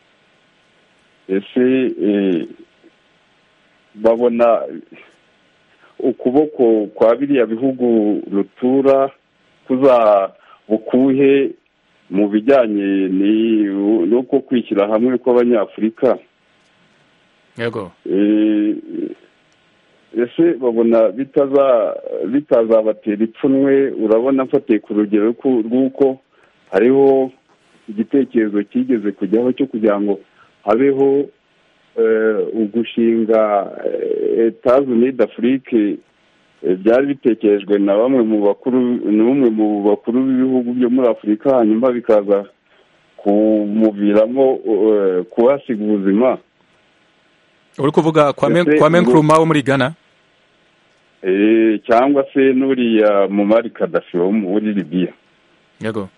ese eh, babona ukuboko kwa biriya bihugu rutura kuza bukuhe mu bijyanye ni- n'uko kwishyira hamwe kw'abanyafurika yego Eh, ese babona bitaza bitazabatera ipfunwe urabona mfatiye ku rugero rw'u- rw'uko hariho igitekerezo kigeze kujyaho cyo kugira ngo habeho ugushinga etaje unide afurike byari bitekerejwe na bamwe mu bakuru n'umwe mu bakuru b'ibihugu byo muri afurika hanyuma bikaza kumuviramo kuhasiga ubuzima uri kuvuga kwame nkuruma wo muri ghana cyangwa se n'uriya mumari kadafi wo muri libiya yego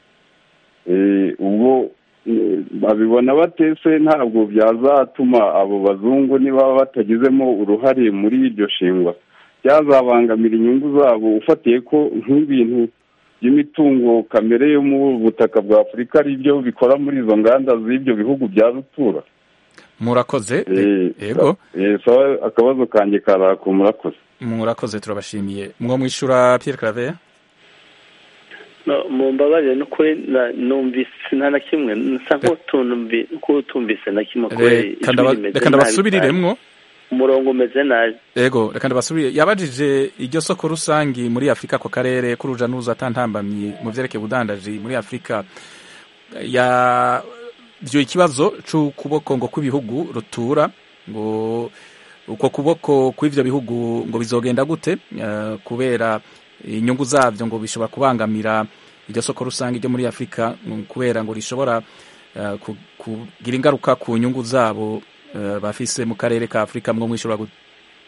ubwo babibona batese ntabwo byazatuma abo bazungu niba batagizemo uruhare muri iryo shingwa byazabangamira inyungu zabo ufatiye ko nk'ibintu by'imitungo kamere yo mu butaka bwa afurika ari byo bikora muri izo nganda z'ibyo bihugu bya rutura murakoze yego akabazo kanjye karako murakoze murakoze turabashimiye mwo mwishyura Pierre Claver mu mbabarire n'ukuri numvise nta na kimwe nsa nk'utumvise na kimwe reka ndabasubiriremwo umurongo umeze nabi yego reka ndabasubire yabajije iryo soko rusange muri afurika ako karere k'uruja n'uruza atantambamye mu byerekeye ubudandaji muri afurika byo ikibazo cy'ukuboko ngo kw'ibihugu rutura ngo uko kuboko kw'ibyo bihugu ngo bizogenda gute kubera inyungu zabyo ngo bishobora kubangamira iryo soko rusange ryo muri afurika kubera ngo rishobora kugira ingaruka ku nyungu zabo bafise mu karere ka afurika mwo mwishobora gute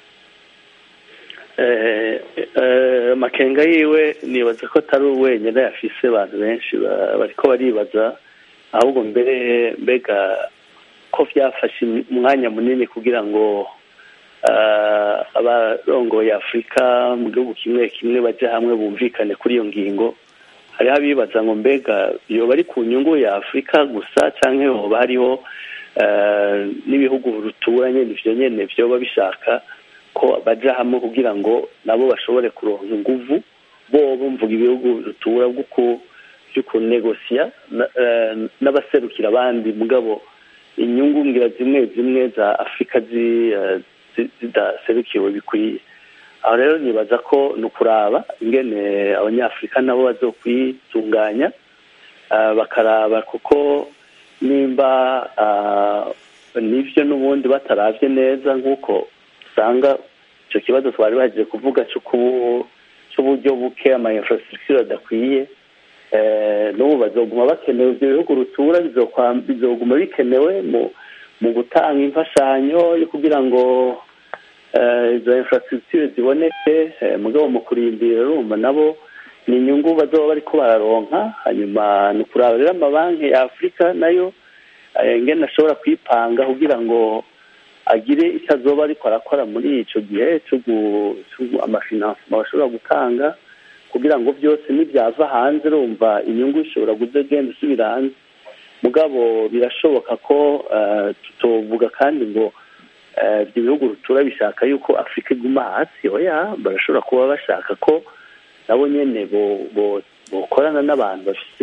makenga yiwe nibaza ko atari wenyine yafise abantu benshi bariko baribaza ahubwo mbere mbega ko byafashe umwanya munini kugira ngo abarongoye afurika mu gihugu kimwe kimwe bajye hamwe bumvikane kuri iyo ngingo hariho abibaza ngo mbega yoba ari ku nyungu ya afurika gusa cyangwa hoba hariho n'ibihugu ruturanye nivyo nyene vyoba bishaka ko baja hamwe kugira ngo nabo bashobore kuronka inguvu bo bumvuga ibihugu rutura vyo kunegosiya n'abaserukira abandi mugabo inyungu ngira zimwe zimwe za afurika zidaserukiwe bikwiye aho rero nibaza ko ni ukuraba ingene abanyafurika nabo bazokwitunganya bakaraba kuko nimba nibyo n'ubundi bataravye neza nk'uko usanga icyo kibazo twari bagiye kuvuga cy'uburyo buke ama infrastructure adakwiye n'ubu bazoguma bakenewe ibyo bihugu rutura bizoguma bikenewe mu gutanga imfashanyo yo kugira ngo izo infrastructure ziboneke mugabo mu kurindira urumva nabo ni inyungu bazoba bariko bararonka hanyuma ni ukuraba rero amabanki ya afurika nayo ingene ashobora kwipanga kugira ngo agire icyo azoba ariko arakora muri ico gihe amafinansima bashobora gutanga kugira ngo byose nibyava hanze urumva inyungu ishobora kuzagenda isubira hanze mugabo birashoboka ko tutovuga kandi ngo ibyo bihugu rutura bishaka yuko afurika iguma hasi oya barashobora kuba bashaka ko nabo nyene bokorana n'abantu bafite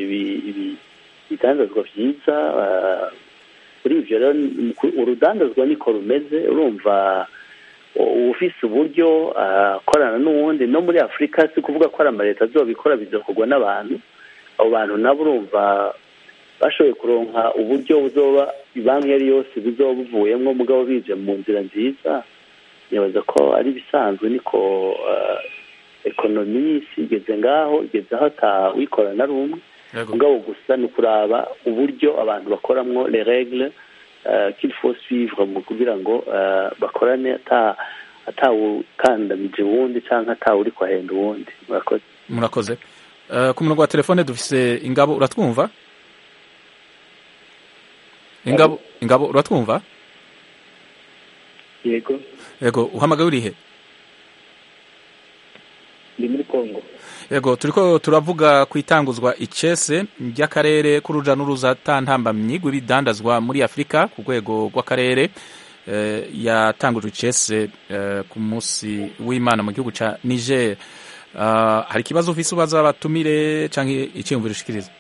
ibidandazwa byiza kuri ivyo rero urudandazwa niko rumeze urumva ufise uburyo akorana n'uwundi no muri afurika si kuvuga ko ari amaleta azobikora bizokorwa n'abantu abo bantu nabo urumva bashoboye kuronka uburyo buzoba banki iyo ari yose buzoba buvuyemo mugabo bije mu nzira nziza nibaza ko ari ibisanzwe niko ekonomi y'isi igeze ngaho igeze aho atawikora na rumwe mugabo gusa ni ukuraba uburyo abantu bakoramwo les règles qu'il faut suivre mu kugira ngo bakorane atawukandamije uwundi cyangwa atawuri kwahenda uwundi murakoze murakoze ku murongo wa telefone dufise ingabo uratwumva ingabo ingabo uratwumva yego yego uhamagaye urihe ndi muri kongo yego turiko turavuga ku itanguzwa icese ry'akarere k'uruja n'uruza ntambamyi rw'ibidandazwa muri afurika ku rwego rw'akarere yatangujwe icese ku munsi w'imana mu gihugu ca niger hari ikibazo ufise ubaza abatumire canke iciyumviro ushikiriza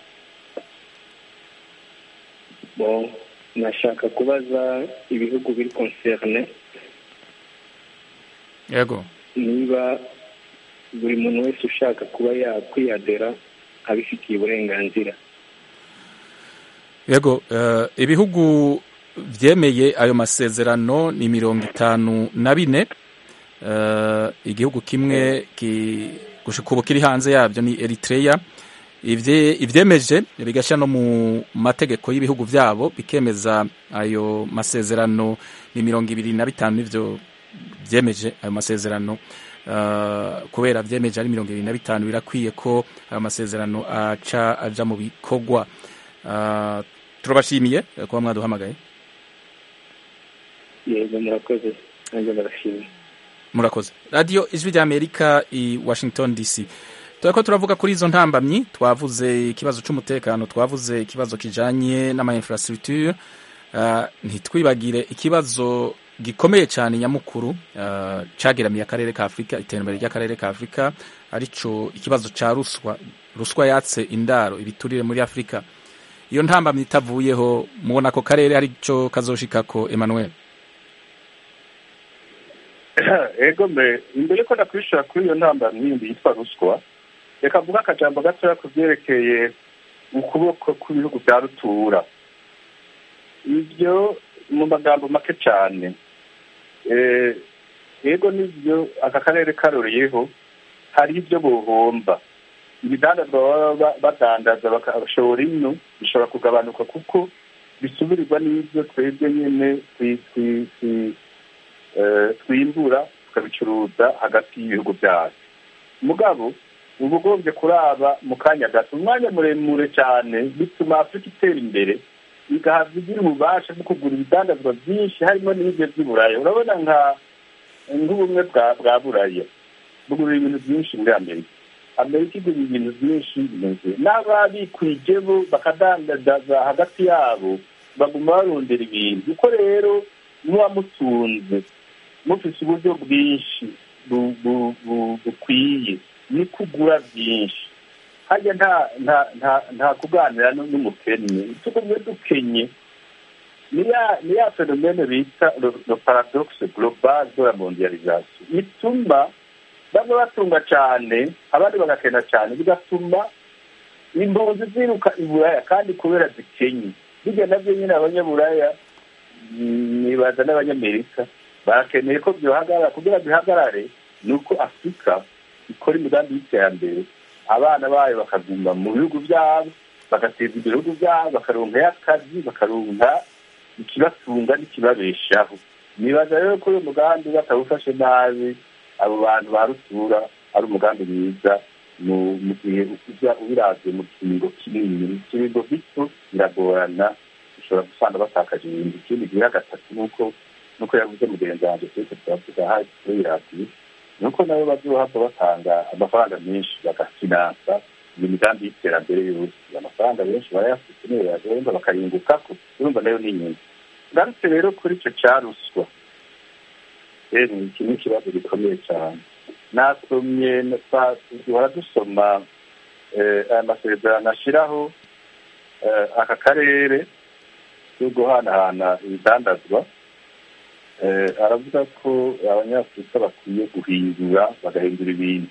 bon nashaka kubaza ibihugu biri concerne yego niba buri muntu wese ushaka kuba yakwiyadera abifitiye uburenganzira yego eh, ibihugu vyemeye ayo masezerano ni mirongo itanu na bine Eh, igihugu kimwe ki- gushika ubu kiri hanze yabyo ni eritrea Ivye- ivyemeje bigashyira no mu mategeko y'ibihugu vyabo bikemeza ayo masezerano ni mirongo ibiri na bitanu nivyo vyemeje ayo masezerano Uh, kubera vyemeje ari mirongo ibiri na bitanu birakwiye ko ayo masezerano aca aja mu bikorwa Uh, turabashimiye eh, kuba mwaduhamagaye yego murakoze nanjye ndabashimiye murakoze radiyo ijwi ry'amerika i washington dc turako turavuga kuri izo ntambamyi twavuze ikibazo c'umutekano twavuze ikibazo kijanye n'ama infrastructure uh, ntitwibagire ikibazo gikomeye cyane nyamukuru uh, cageramiye akarere ka afurika iterambere ry'akarere ka afurika arico ikibazo ca ruswa ruswa yatse indaro ibiturire muri afurika iyo ntambamyi itavuyeho mubona ko karere arico kazoshikako emmanuel ego mbe imbere ko ndakwishura kuri iyo ntambamyi yindi yitwa ruswa reka mvuga akajambo gatoya ku byerekeye ukuboko kw'ibihugu bya rutura ibyo mu magambo make cyane Eh, ego nibyo aka karere karoriyeho hari ibyo bohomba ibidandazwa baba ba- badandaza bakashora ino bishobora kugabanuka kuko bisubirirwa n'ibyo twebwe nyine twi- twi- twi- eh, twimbura tukabicuruza hagati y'ibihugu byacu mugabo uba ugombye kuraba mu kanya gato umwanya muremure cyane bituma afurika itera imbere igahabwa igira ububasha bwo kugura ibidandazwa byinshi harimo n'ibyo by'uburaya urabona nka nk'ubumwe bwa bwa buraya bugura ibintu byinshi muri amerika amerika igura ibintu byinshi bimeze n'ababikwije bo bakadandaza hagati yabo baguma barondera ibintu uko rero muba mutunze mufite uburyo bwinshi bu- bu- bu- bukwiye ni kugura byinshi hajya nta nta nta nta kuganira nu- n'umukennye tugumye dukenye ni ya ni ya fenomene bita le le paradoxe global de la mondialisation ituma bamwe batunga cyane abandi bagakena cyane bigatuma impunzi ziruka i buraya kandi kubera zikenye bijya nabyo nyine abanyaburaya mm, nibaza n'abanyamerika barakeneye ko byohagarara kugira ngo bihagarare ni uko afurika ikora imigambi y'iterambere abana bayo bakaguma mu bihugu byabo bagateza imbere ibihugu byabo bakaronkayo akazi bakaronka ikibatunga n'ikibabeshaho nibaza rero ko uyu mugambi batawufashe nabi abo bantu ba rutura ari umugambi mwiza mu mu gihe uza ubiravye mu kiringo kinini mu kiringo gito biragorana ushobora gusanga batakaje ibintu ikindi gira gatatu nuko nuko yavuze mugenzi wanjye twese turavuga hafi kuri radiyo nuko nabo bazohava batanga amafaranga menshi bagafinansa iyo migambi y'iterambere yose amafaranga benshi barayafite niyo yagenda bakayungukako urumva nayo ni inyungu ngarutse rero kuri icyo cya ruswa rero iki ni ikibazo gikomeye cyane nasomye twa- duhora dusoma eh, aya masezerano ashyiraho eh, aka karere yo guhanahana ibidandazwa eh, aravuga ko abanyafurika bakwiye guhindura bagahindura ibintu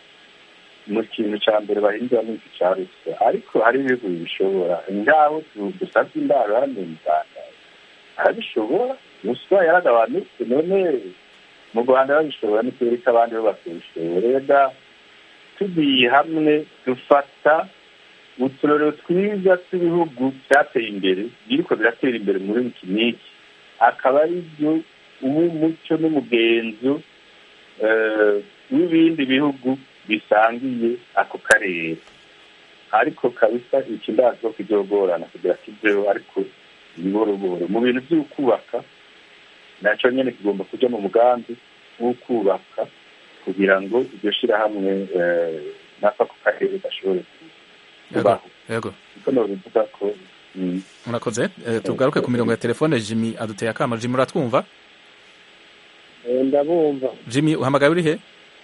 mu kintu cya mbere bahindura ni iki cya ruswa ariko hari ibihugu bibishobora ngaho du- dusabye indaro hano mu rwanda arabishobora ruswa yaragabanutse none mu rwanda babishobora n'ikirere cy'abandi bo bakabishobora rega tugiye hamwe dufata uturorero twiza tw'ibihugu byateye imbere biriko biratera imbere muri iki n'iki akaba ari byo uba umuco n'umugenzo eh, w'ibindi bihugu bisangiye ako karere ariko kabisa iki ndazi ko kizogorana kugira kiveho ariko buhoro mu bintu by'ukubaka nacyo nyine kigomba kujya mu mugambi w'ukubaka kugira ngo iryo shyirahamwe eh, n'ako karere gashobore kubaho yego niko nobivuga ko mm, murakoze Eh, tugaruke ku mirongo ya telefone jimmy aduteye akama jimmy uratwumva ndabumva jimmy uhamagaye uri he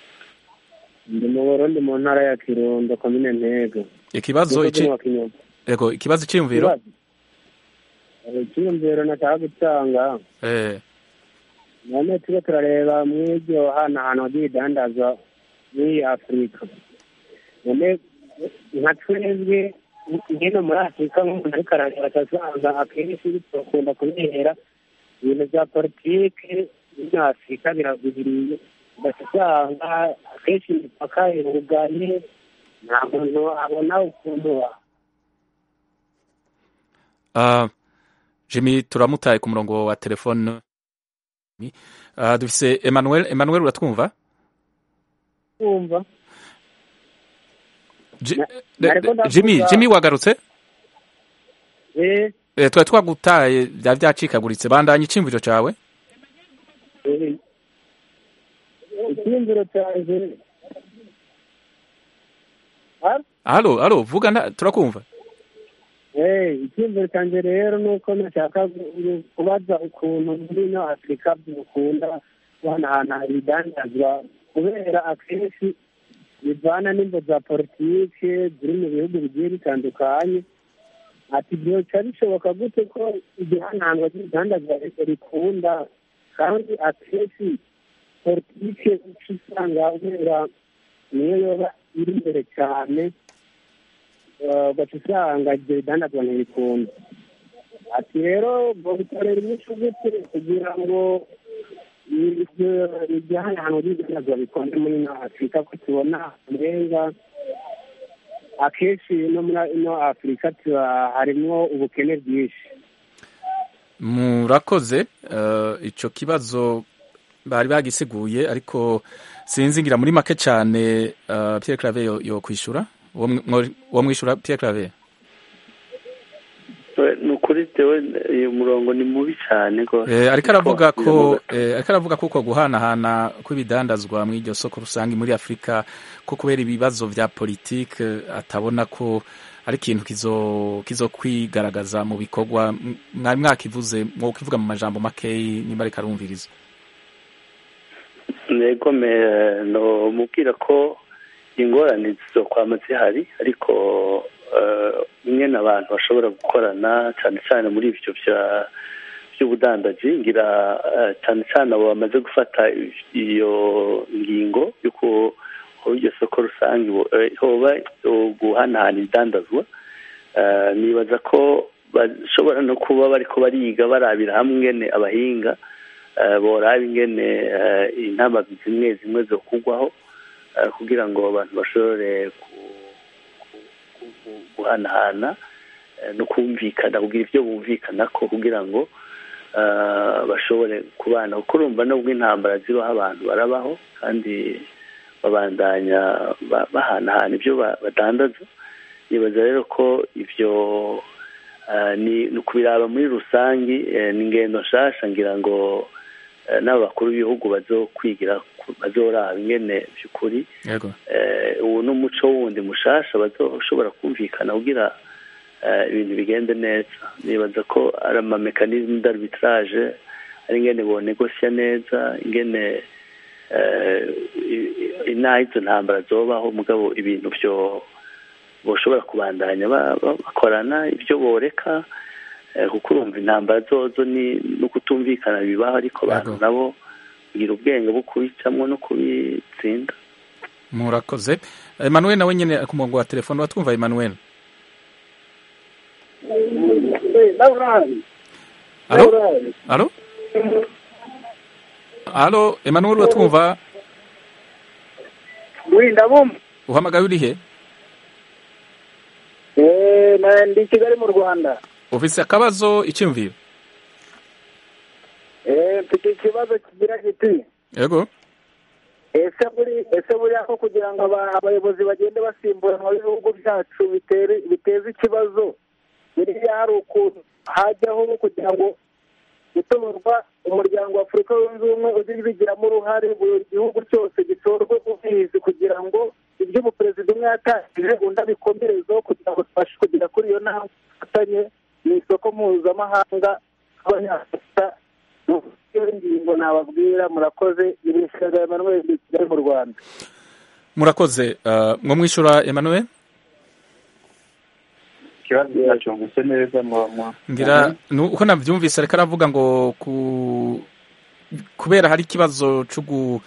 ndi mu burundi mu ntara ya kirundo komine ntego ikibazo Umusozi ici wa Kinyoma. yego ikibazo cyiyumviro Ikibazo? Eh, icyiyumviro nashaka gutanga eh none tube turareba mw'iryo hanahano ry'ibidandazwa muri afurika none nka twebwe ngeno muri afurika nk'umuntu ariko arareba asanga akenshi bakunda kubera ibintu bya politike muri afurika biragwiriye ugasanga akenshi imipaka iruganye nta muntu abona ukuntu Uh, Jimmy turamutaye ku murongo wa telefone uh, dufise Emmanuel Emmanuel uratwumva kumva Ji- Na- de- nariko de- ndavuga- Jimmy Jimmy wagarutse eh eh, twari twagutaye byari byacikaguritse bandanye iciyumviro cawe eh, icyiyumviro cyanjye Ah, halo halo vuga nta- turakumva eh, icyiyumviro cyanjye rero ni uko nashaka gu- kubaza ukuntu muri ino afurika dukunda guhanahana ibidandazwa kubera akenshi bivana n'imbo za politike ziri mu bihugu bigiye bitandukanye ati byoca bishoboka gute ko igihananwa ry'ibidandazwa rikunda kandi akenshi politike uca usanga kubera niyo yoba iri imbere cyane eh, ugaca usanga ibyo bidandazwa ntibikunda ati rero bitorera inyishu gute kugira ngo ibyo igihanahano ry'ibidandazwa bikunde muri ino afurika ko tubona urenga akenshi no muri ino afurika tuba harimwo ubukene bwinshi murakoze uh, ico kibazo bari bagisiguye ariko sinzi ngira muri make cyane uh, Pierre Claver yo, yo kwishura uwo mw- mwo- uwo mwishura Pierre Claver ni ukuri tewe uyu murongo ni mubi cyane rwose Eh, ariko aravuga ko Biramuga- eh, ariko aravuga ko uko guhanahana kw'ibidandazwa muri iryo soko rusange muri Afurika ko kubera ibibazo vya politike atabona ko ari ikintu kizo kizo kwigaragaza mu bikorwa M- mwari mwakivuze mwo kivuga mu majambo makeyi nimba ariko arumviriza ntego me- no mubwira ko ingorane zizokwama zihari ariko eh, ingene abantu bashobora gukorana cyane cyane muri ibyo bya by'ubudandaji ngira eh, cyane cyane abo bamaze gufata iyo ngingo y'uko aho iryo soko rusange bo- eh, hoba eh, guhanahana ibidandazwa Eh, nibaza ko bashobora no kuba bariko bariga barabira hamwe ingene abahinga eh, boraba ingene eh, intama zimwe zimwe zo kugwaho eh, kugira ngo abantu bashobore ku- ku- ku- guhanahana eh, no kumvikana kugira ibyo bumvikanako kugira ngo eh, bashobore kubana kuko urumva nubwo intambara zibaho abantu barabaho kandi babandanya ba- bahanahana ibyo ba- badandaza nibaza rero ko ibyo eh, ni ni ukubiraba muri rusange eh, ni ingendo nshasha ngira ngo eh, n'abakuru b'ibihugu bazokwigira ku- bazoraba ingene by'ukuri yego eh, ubu ni umuco wundi mushasha bazoshobora kumvikana kugira eh, ibintu bigende neza nibaza ko ari amamekanisme d'arbitrage ari ingene bonegosya neza ingene eh, i- i- inaha izo ntambara zobaho mugabo ibintu byo boshobora kubandanya ba- ba- bakorana ibyo boreka eh, kuko urumva intambara zozo ni no kutumvikana bibaho ariko abantu Yego. nabo kugira ubwenge bwo kubicamwo no kubitsinda murakoze Emmanuel nawe nyene ku murongo wa telefone watwumva Emmanuel Alo Alo Alo Emmanuel uratwumva ndabumva uhamagaye uri he ndi i kigali mu rwanda ufise akabazo icyumviro Eh, mfite ikibazo kigira kiti yego ese buri ese buriya ko kugira ngo aba- abayobozi bagende basimbura mu bihugu byacu bitere- biteze ikibazo buriya hari ukuntu hajyaho kugira ngo gutorwa umuryango wa afurika yunze ubumwe ujye ubigiramo uruhare buri gihugu cyose gitorwe ubizi kugira ngo ibyo umuperezida umwe yatangije undi abikomerezeho kugira ngo tubashe kugera kuri iyo ntambwe dufatanye mu isoko mpuzamahanga nk'abanyafurika iyo ngingo nababwira murakoze ibishyaga Emmanuel ndi i kigali mu rwanda murakoze uh, mwo mwishura Emmanuel ikibazo nacyumvise neza mu mu- ngira nu- uko navyumvise ariko aravuga ngo ku kubera hari ikibazo cyo gu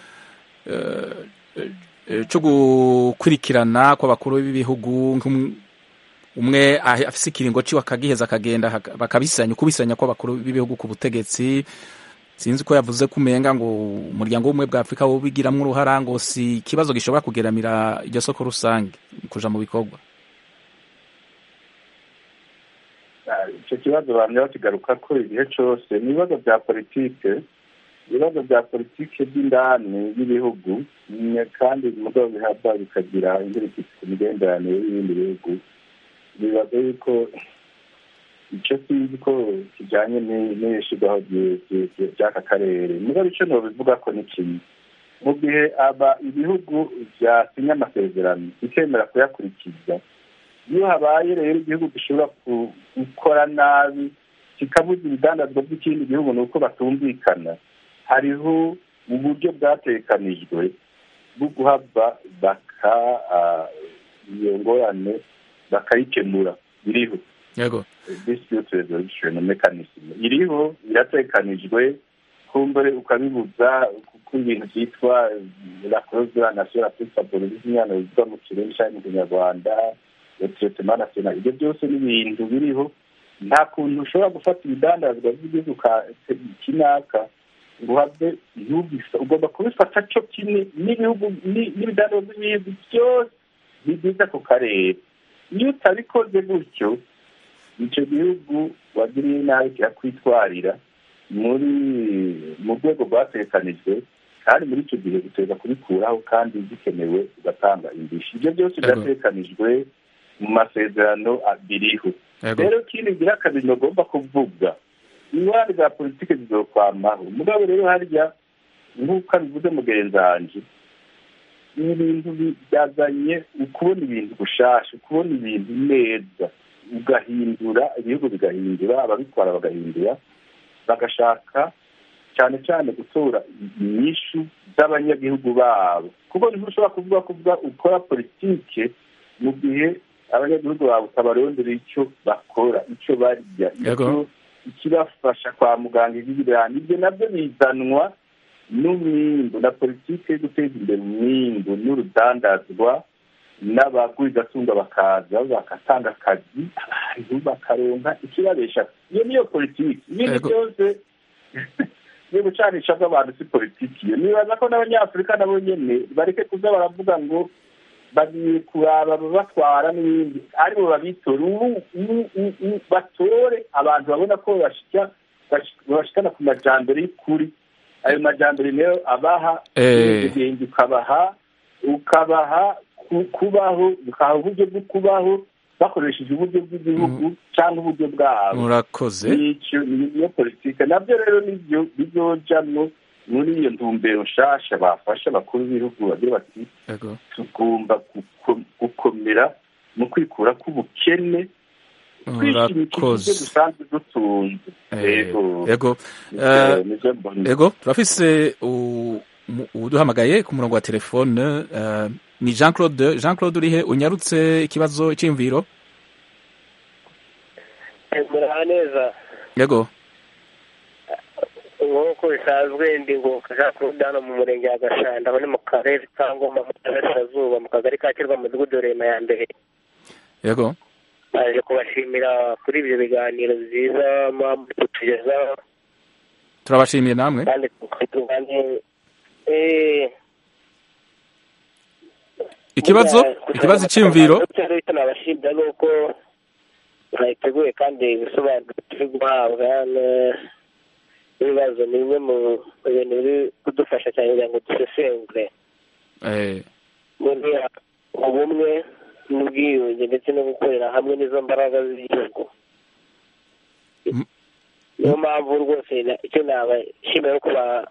eh, eh, cyo gukurikirana kw'abakuru b'ibihugu nk'um- umwe ahe- afise ikiringo ciwe akagiheza akagenda haka- bakabisanya ukubisanya kw'abakuru b'ibihugu ku butegetsi sinzi ko yavuze ko umenga ngo umuryango w'ubumwe bwa afurika wobigiramwo uruhara ngo si ikibazo gishobora kugeramira iryo soko rusange kuja mu bikorwa Ah, icyo kibazo bamye bakigaruka ko igihe cyose ni ibibazo bya politike ibibazo bya politike by'indani y'ibihugu mm, kandi mugabo bihabwa bikagira inzitizi ku migenderanire y'ibindi bihugu bibaza yuko icyo sinzi ko kijyanye ni- n'ibishyirwaho byi- byi- byi- by'aka karere mugabo icyo nobivuga ko ni kimwe mu gihe aba ibihugu byasinye amasezerano bikemera kuyakurikiza iyo habaye rero igihugu gishobora ku- gukora nabi kikabuza ibidandazwa by'ikindi gihugu ni uko batumvikana hariho uburyo bwatekanijwe bwo guhava baka ah, iyo ngorane bakayikemura biriho yego dispute resolution mechanism iriho iratekanijwe kumbure ukabibuza kuko ibintu byitwa la clause de la nation la plus favorable imyano bivuga mu kirundi cyangwa mu kinyarwanda le traitement national ibyo byose ni ibintu biriho nta kuntu ushobora gufata ibidandazwa by'igihugu ka- kinaka ngo uhave ntubisa ugomba kubifata cyo kimwe n'ibihugu ni- n'ibidandazwa by'ibihugu byose bigize ako karere iyo utabikoze gutyo icyo gihugu wagiriye nabi kirakwitwarira muri mu rwego rwatekanijwe kandi muri icyo gihe uteza kubikuraho kandi bikenewe ugatanga indishyi ibyo byose Yego. biratekanijwe mu masezerano abiriho yego rero ikindi ngira kabiri bagomba kuvuga ingorane za politiki zizokwamaho mugabo rero harya nk'uko abivuze mugenzi wanje ibi bintu bi- byazanye ukubona ibintu gushasha ukubona ibintu neza ugahindura ibihugu bigahindura ababitwara bagahindura bagashaka cyane cyane gutora inyishu z'abanyagihugu babo kuko ntushobora kuvuga kuvuga ukora politike mu gihe abanyagihugu bawe utabarondera icyo bakora icyo barya Yego. icyo ikibafasha kwa muganga ibirani ibyo nabyo bizanwa n'umwimbu na politiki yo guteza imbere umwimbu n'urudandazwa n'abagwizatunga bakaza bagatanga akazi abantu bakaronka ikibabesha iyo niyo politiki ibindi Yego. byose yo gucanisha bw'abantu si politiki iyo nibaza ko n'abanyafurika nabo nyene bareke kuza baravuga ngo bagiye kuraba ababatwara n'ibindi aribo babitora ubu ubu- ubu- ubu batore abantu babona ko bashika bash- bashikana ku majambere y'ukuri ayo majambere nayo abaha Eh. ubwenge ukabaha ukabaha ku- kubaho ukaha uburyo bwo kubaho bakoresheje uburyo bw'igihugu cyangwa uburyo bwabo murakoze nicyo niyo politike nabyo rero nibyo bizojamwo muri iyo ntumbero nshasha bafasha abakuru b'ibihugu bagira bati yego tugomba guko- gukomera mu kwikura k'ubukene twishimikije ibyo murakoze dusanzwe dutunze Eh, yego yego Nivyo- Eh, nivyo mbona yego turafise u- mu- uduhamagaye ku murongo wa telefone eh, ni jean claude jean claude urihe unyarutse ikibazo cy'imviro muraha neza yego nk'uko bisanzwe ndi ngo jean claude hano mu murenge wa gashanda aho ni mu karere ka ngoma mu burasirazuba mu kagari ka kirwa mu mudugudu rema ya mbere yego baje kubashimira kuri ibyo biganiro byiza muba muri kutugezaho turabashimiye namwe kandi tukandi eh ikibazo ikibazo cy'imviro cyari icyo nabashimira ni uko mwayiteguye kandi ibisobanuro turi guhabwa ne- n'ibibazo ni bimwe mu bintu biri kudufasha cyane kugira ngo dusesengure eh, muri ubumwe n'ubwiyunge ndetse no gukorera hamwe n'izo mbaraga z'igihugu M- niyo mpamvu rwose na- icyo nabashimira uko ba-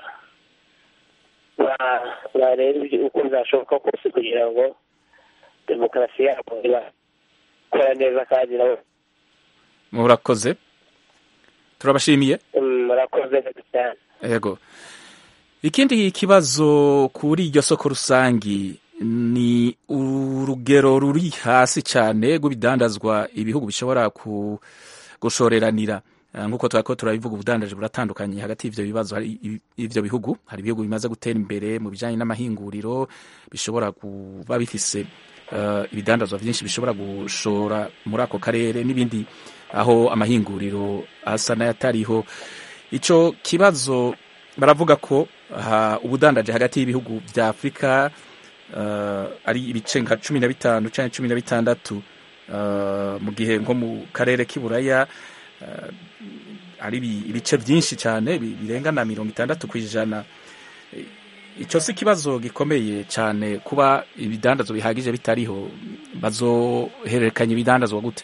ba- bareba ibyo- uko bizashoboka kose kugira ngo demokarasi yabo ibakora neza kandi nabo murakoze turabashimiye mm, murakoze neza cyane yego ikindi kibazo kuri iryo soko rusangi ni urugero ruri hasi cyane rw'ibidandazwa ibihugu bishobora ku- gushoreranira Eh, nk'uko turako turabivuga ubudandaji buratandukanye hagati y'ivyo bibazo hari i- ivyo bihugu hari ibihugu bimaze gutera imbere mu bijanye n'amahinguriro bishobora kuba bifise uh, ibidandazwa byinshi bishobora gushora muri ako karere n'ibindi aho amahinguriro asa n'ayatariho ico kibazo baravuga ko uh, ubudandaje hagati y'ibihugu vya afurika uh, ari ibice nka cumi na bitanu canke cumi na bitandatu uh, mu gihe nko mu karere k'iburaya uh, ari ibice byinshi cyane birenga na mirongo itandatu ku ijana icyo si ikibazo gikomeye cyane kuba ibidandazwa bihagije bitariho bazohererekanya ibidandazwa gute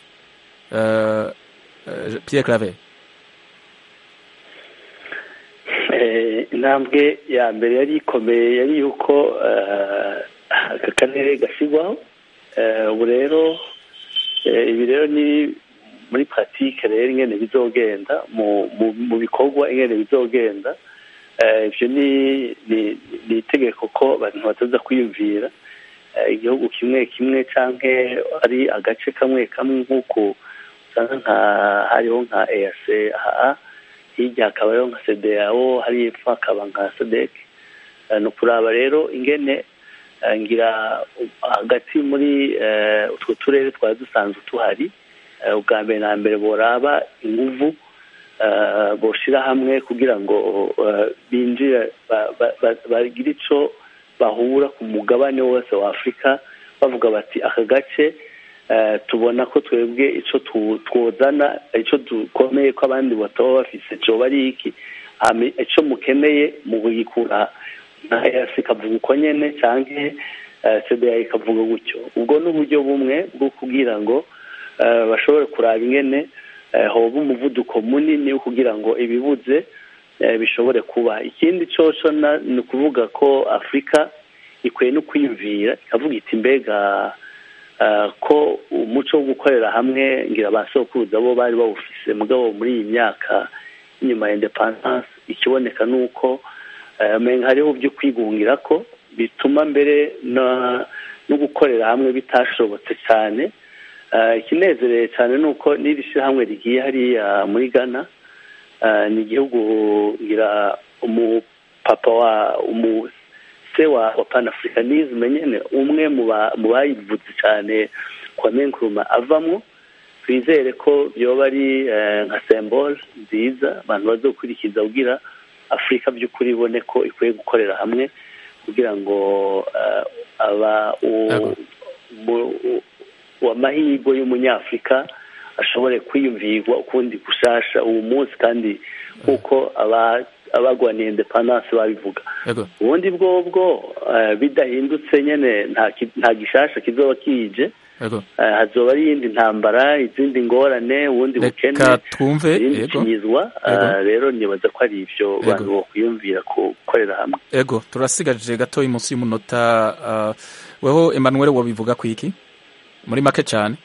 Pierre Claver intambwe ya mbere yari ikomeye yari yuko aka karere gashyirwaho ubu rero ibi rero ni muri paratike rero ingene bizogenda mu bikorwa ingene bizogenda ibyo ni itegeko ko abantu bataza kwiyumvira igihugu kimwe kimwe cyangwa ari agace kamwe kamwe nk'uko usanga nka hariho nka eyase aha hirya hakabaho nka sedeyawo hari epfo hakaba nka sedeke ni ukuraba rero ingene ngira hagati muri utwo turere twari dusanzwe tuhari ubwa mbere na mbere boraba inguvu boshyira hamwe kugira ngo binjire bagire icyo bahura ku mugabane wose wa afurika bavuga bati aka gace tubona ko twebwe icyo twozana icyo dukomeye ko abandi bataba bafise cyoba ari iki icyo mukeneye mu kugikura nka eyasi ikavuga uko nyine cyangwa sedeya ikavuga gutyo ubwo ni uburyo bumwe bwo kugira ngo bashobore kuraba ingene hoba umuvuduko munini wo kugira ngo ibibuze bishobore kuba ikindi cyoco ni ukuvuga ko afurika ikwiye no kwiyumvira ikavuga iti mbega ko umuco wo gukorera hamwe ngira ba sokuruza bo bari bawufise mugabo muri iyi myaka inyuma ya indepandanse ikiboneka ni uko hariho byo kwigungira ko bituma mbere no gukorera hamwe bitashobotse cyane ikinezereye cyane ni uko n'iri shyirahamwe rigiye hariya muri ghana ni igihugu ngira umupapa wa se wa panafricanisme nyine umwe mu bayivuze cyane kwa menkuruma avamo twizere ko byoba ari nka sembole nziza abantu bazokurikiza kugira afurika by'ukuri ibone ko ikwiye gukorera hamwe kugira ngo aba amahirwe y'umunyafurika ashobore kwiyumvirwa ukundi gushasha uwo munsi kandi nk'uko abagwaniye indepandanse babivuga ubundi bwobwo bidahindutse nyine nta gishasha kizoba kije hazoba ari iyindi ntambara izindi ngorane ubundi bukene irindi kinyizwa rero nibaza ko ari ibyo bantu bokwiyumvira gukorera hamwe ego turasigaje gatoya munsi y'umunota weho Emmanuel wabivuga ku iki muri make cyane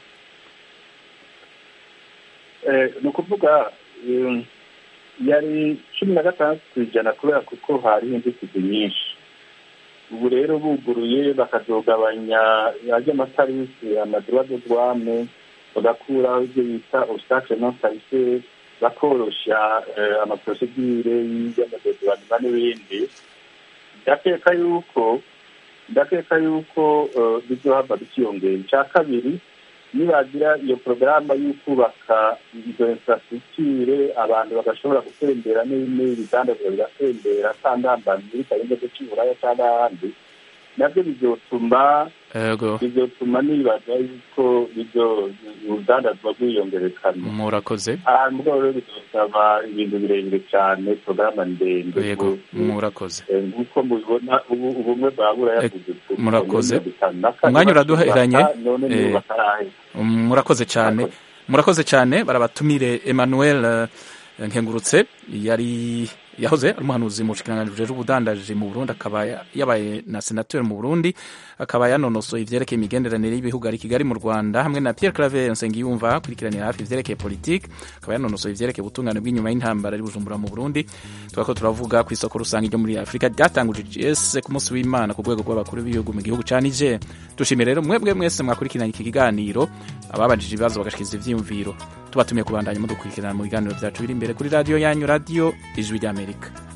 ni ukuvuga yari cumi na gatandatu ku ijana kubera kuko hariho inzitizi nyinshi ubu rero buguruye bakazogabanya ajya amatarisi amadura de douane bagakuraho ibyo bita obstacle non tarifaire bakoroshya amaprosedure y'amadodouanema n'ibindi ndakeka yuko ndakeka yuko bizohava bikiyongera icya kabiri nibagira iyo porogaramu yo kubaka izo infrastructure abantu bagashobora gutembera n'ibidandazwa bigatembera atandambanye bitarenze cy'uburaya cyangwa ahandi nabyo bizotuma bizotuma nibaza yuko ibyo urudandazwa rwiyongerekana murakoze ahantu bwabo rero bizosaba ibintu birebire cyane porogaramu ndende yego murakoze nk'uko mubibona ubumwe bwa buraya murakoze umwanya uraduheranye murakoze cyane murakoze cyane barabatumire Emmanuel nkengurutse yari yahoze ari umuhanuzi mu bushikiranganji bujejwe ubudandaji mu Burundi akaba yabaye na senateur mu Burundi akaba yanonosoye ivyerekeye imigenderanire y'ibihugu ari Kigali mu Rwanda hamwe na Pierre Claver Nsengiyumva akurikiranira hafi ivyerekeye politique akaba yanonosoye ivyerekeye ubutungane bw'inyuma y'intambara ari Bujumbura mu Burundi twako turavuga ku isoko rusange ryo muri Afrika ryatanguje GS ku munsi w'Imana ku rwego rw'abakuru b'ibihugu mu gihugu ca Niger dushimire rero mwebwe mwese mwakurikiranye iki kiganiro ababajije ibibazo bagashikiza ivyiyumviro tubatumiye kubandanya mudukurikirana mu biganiro byacu biri imbere kuri radiyo yanyu radiyo ijwi ry'amerika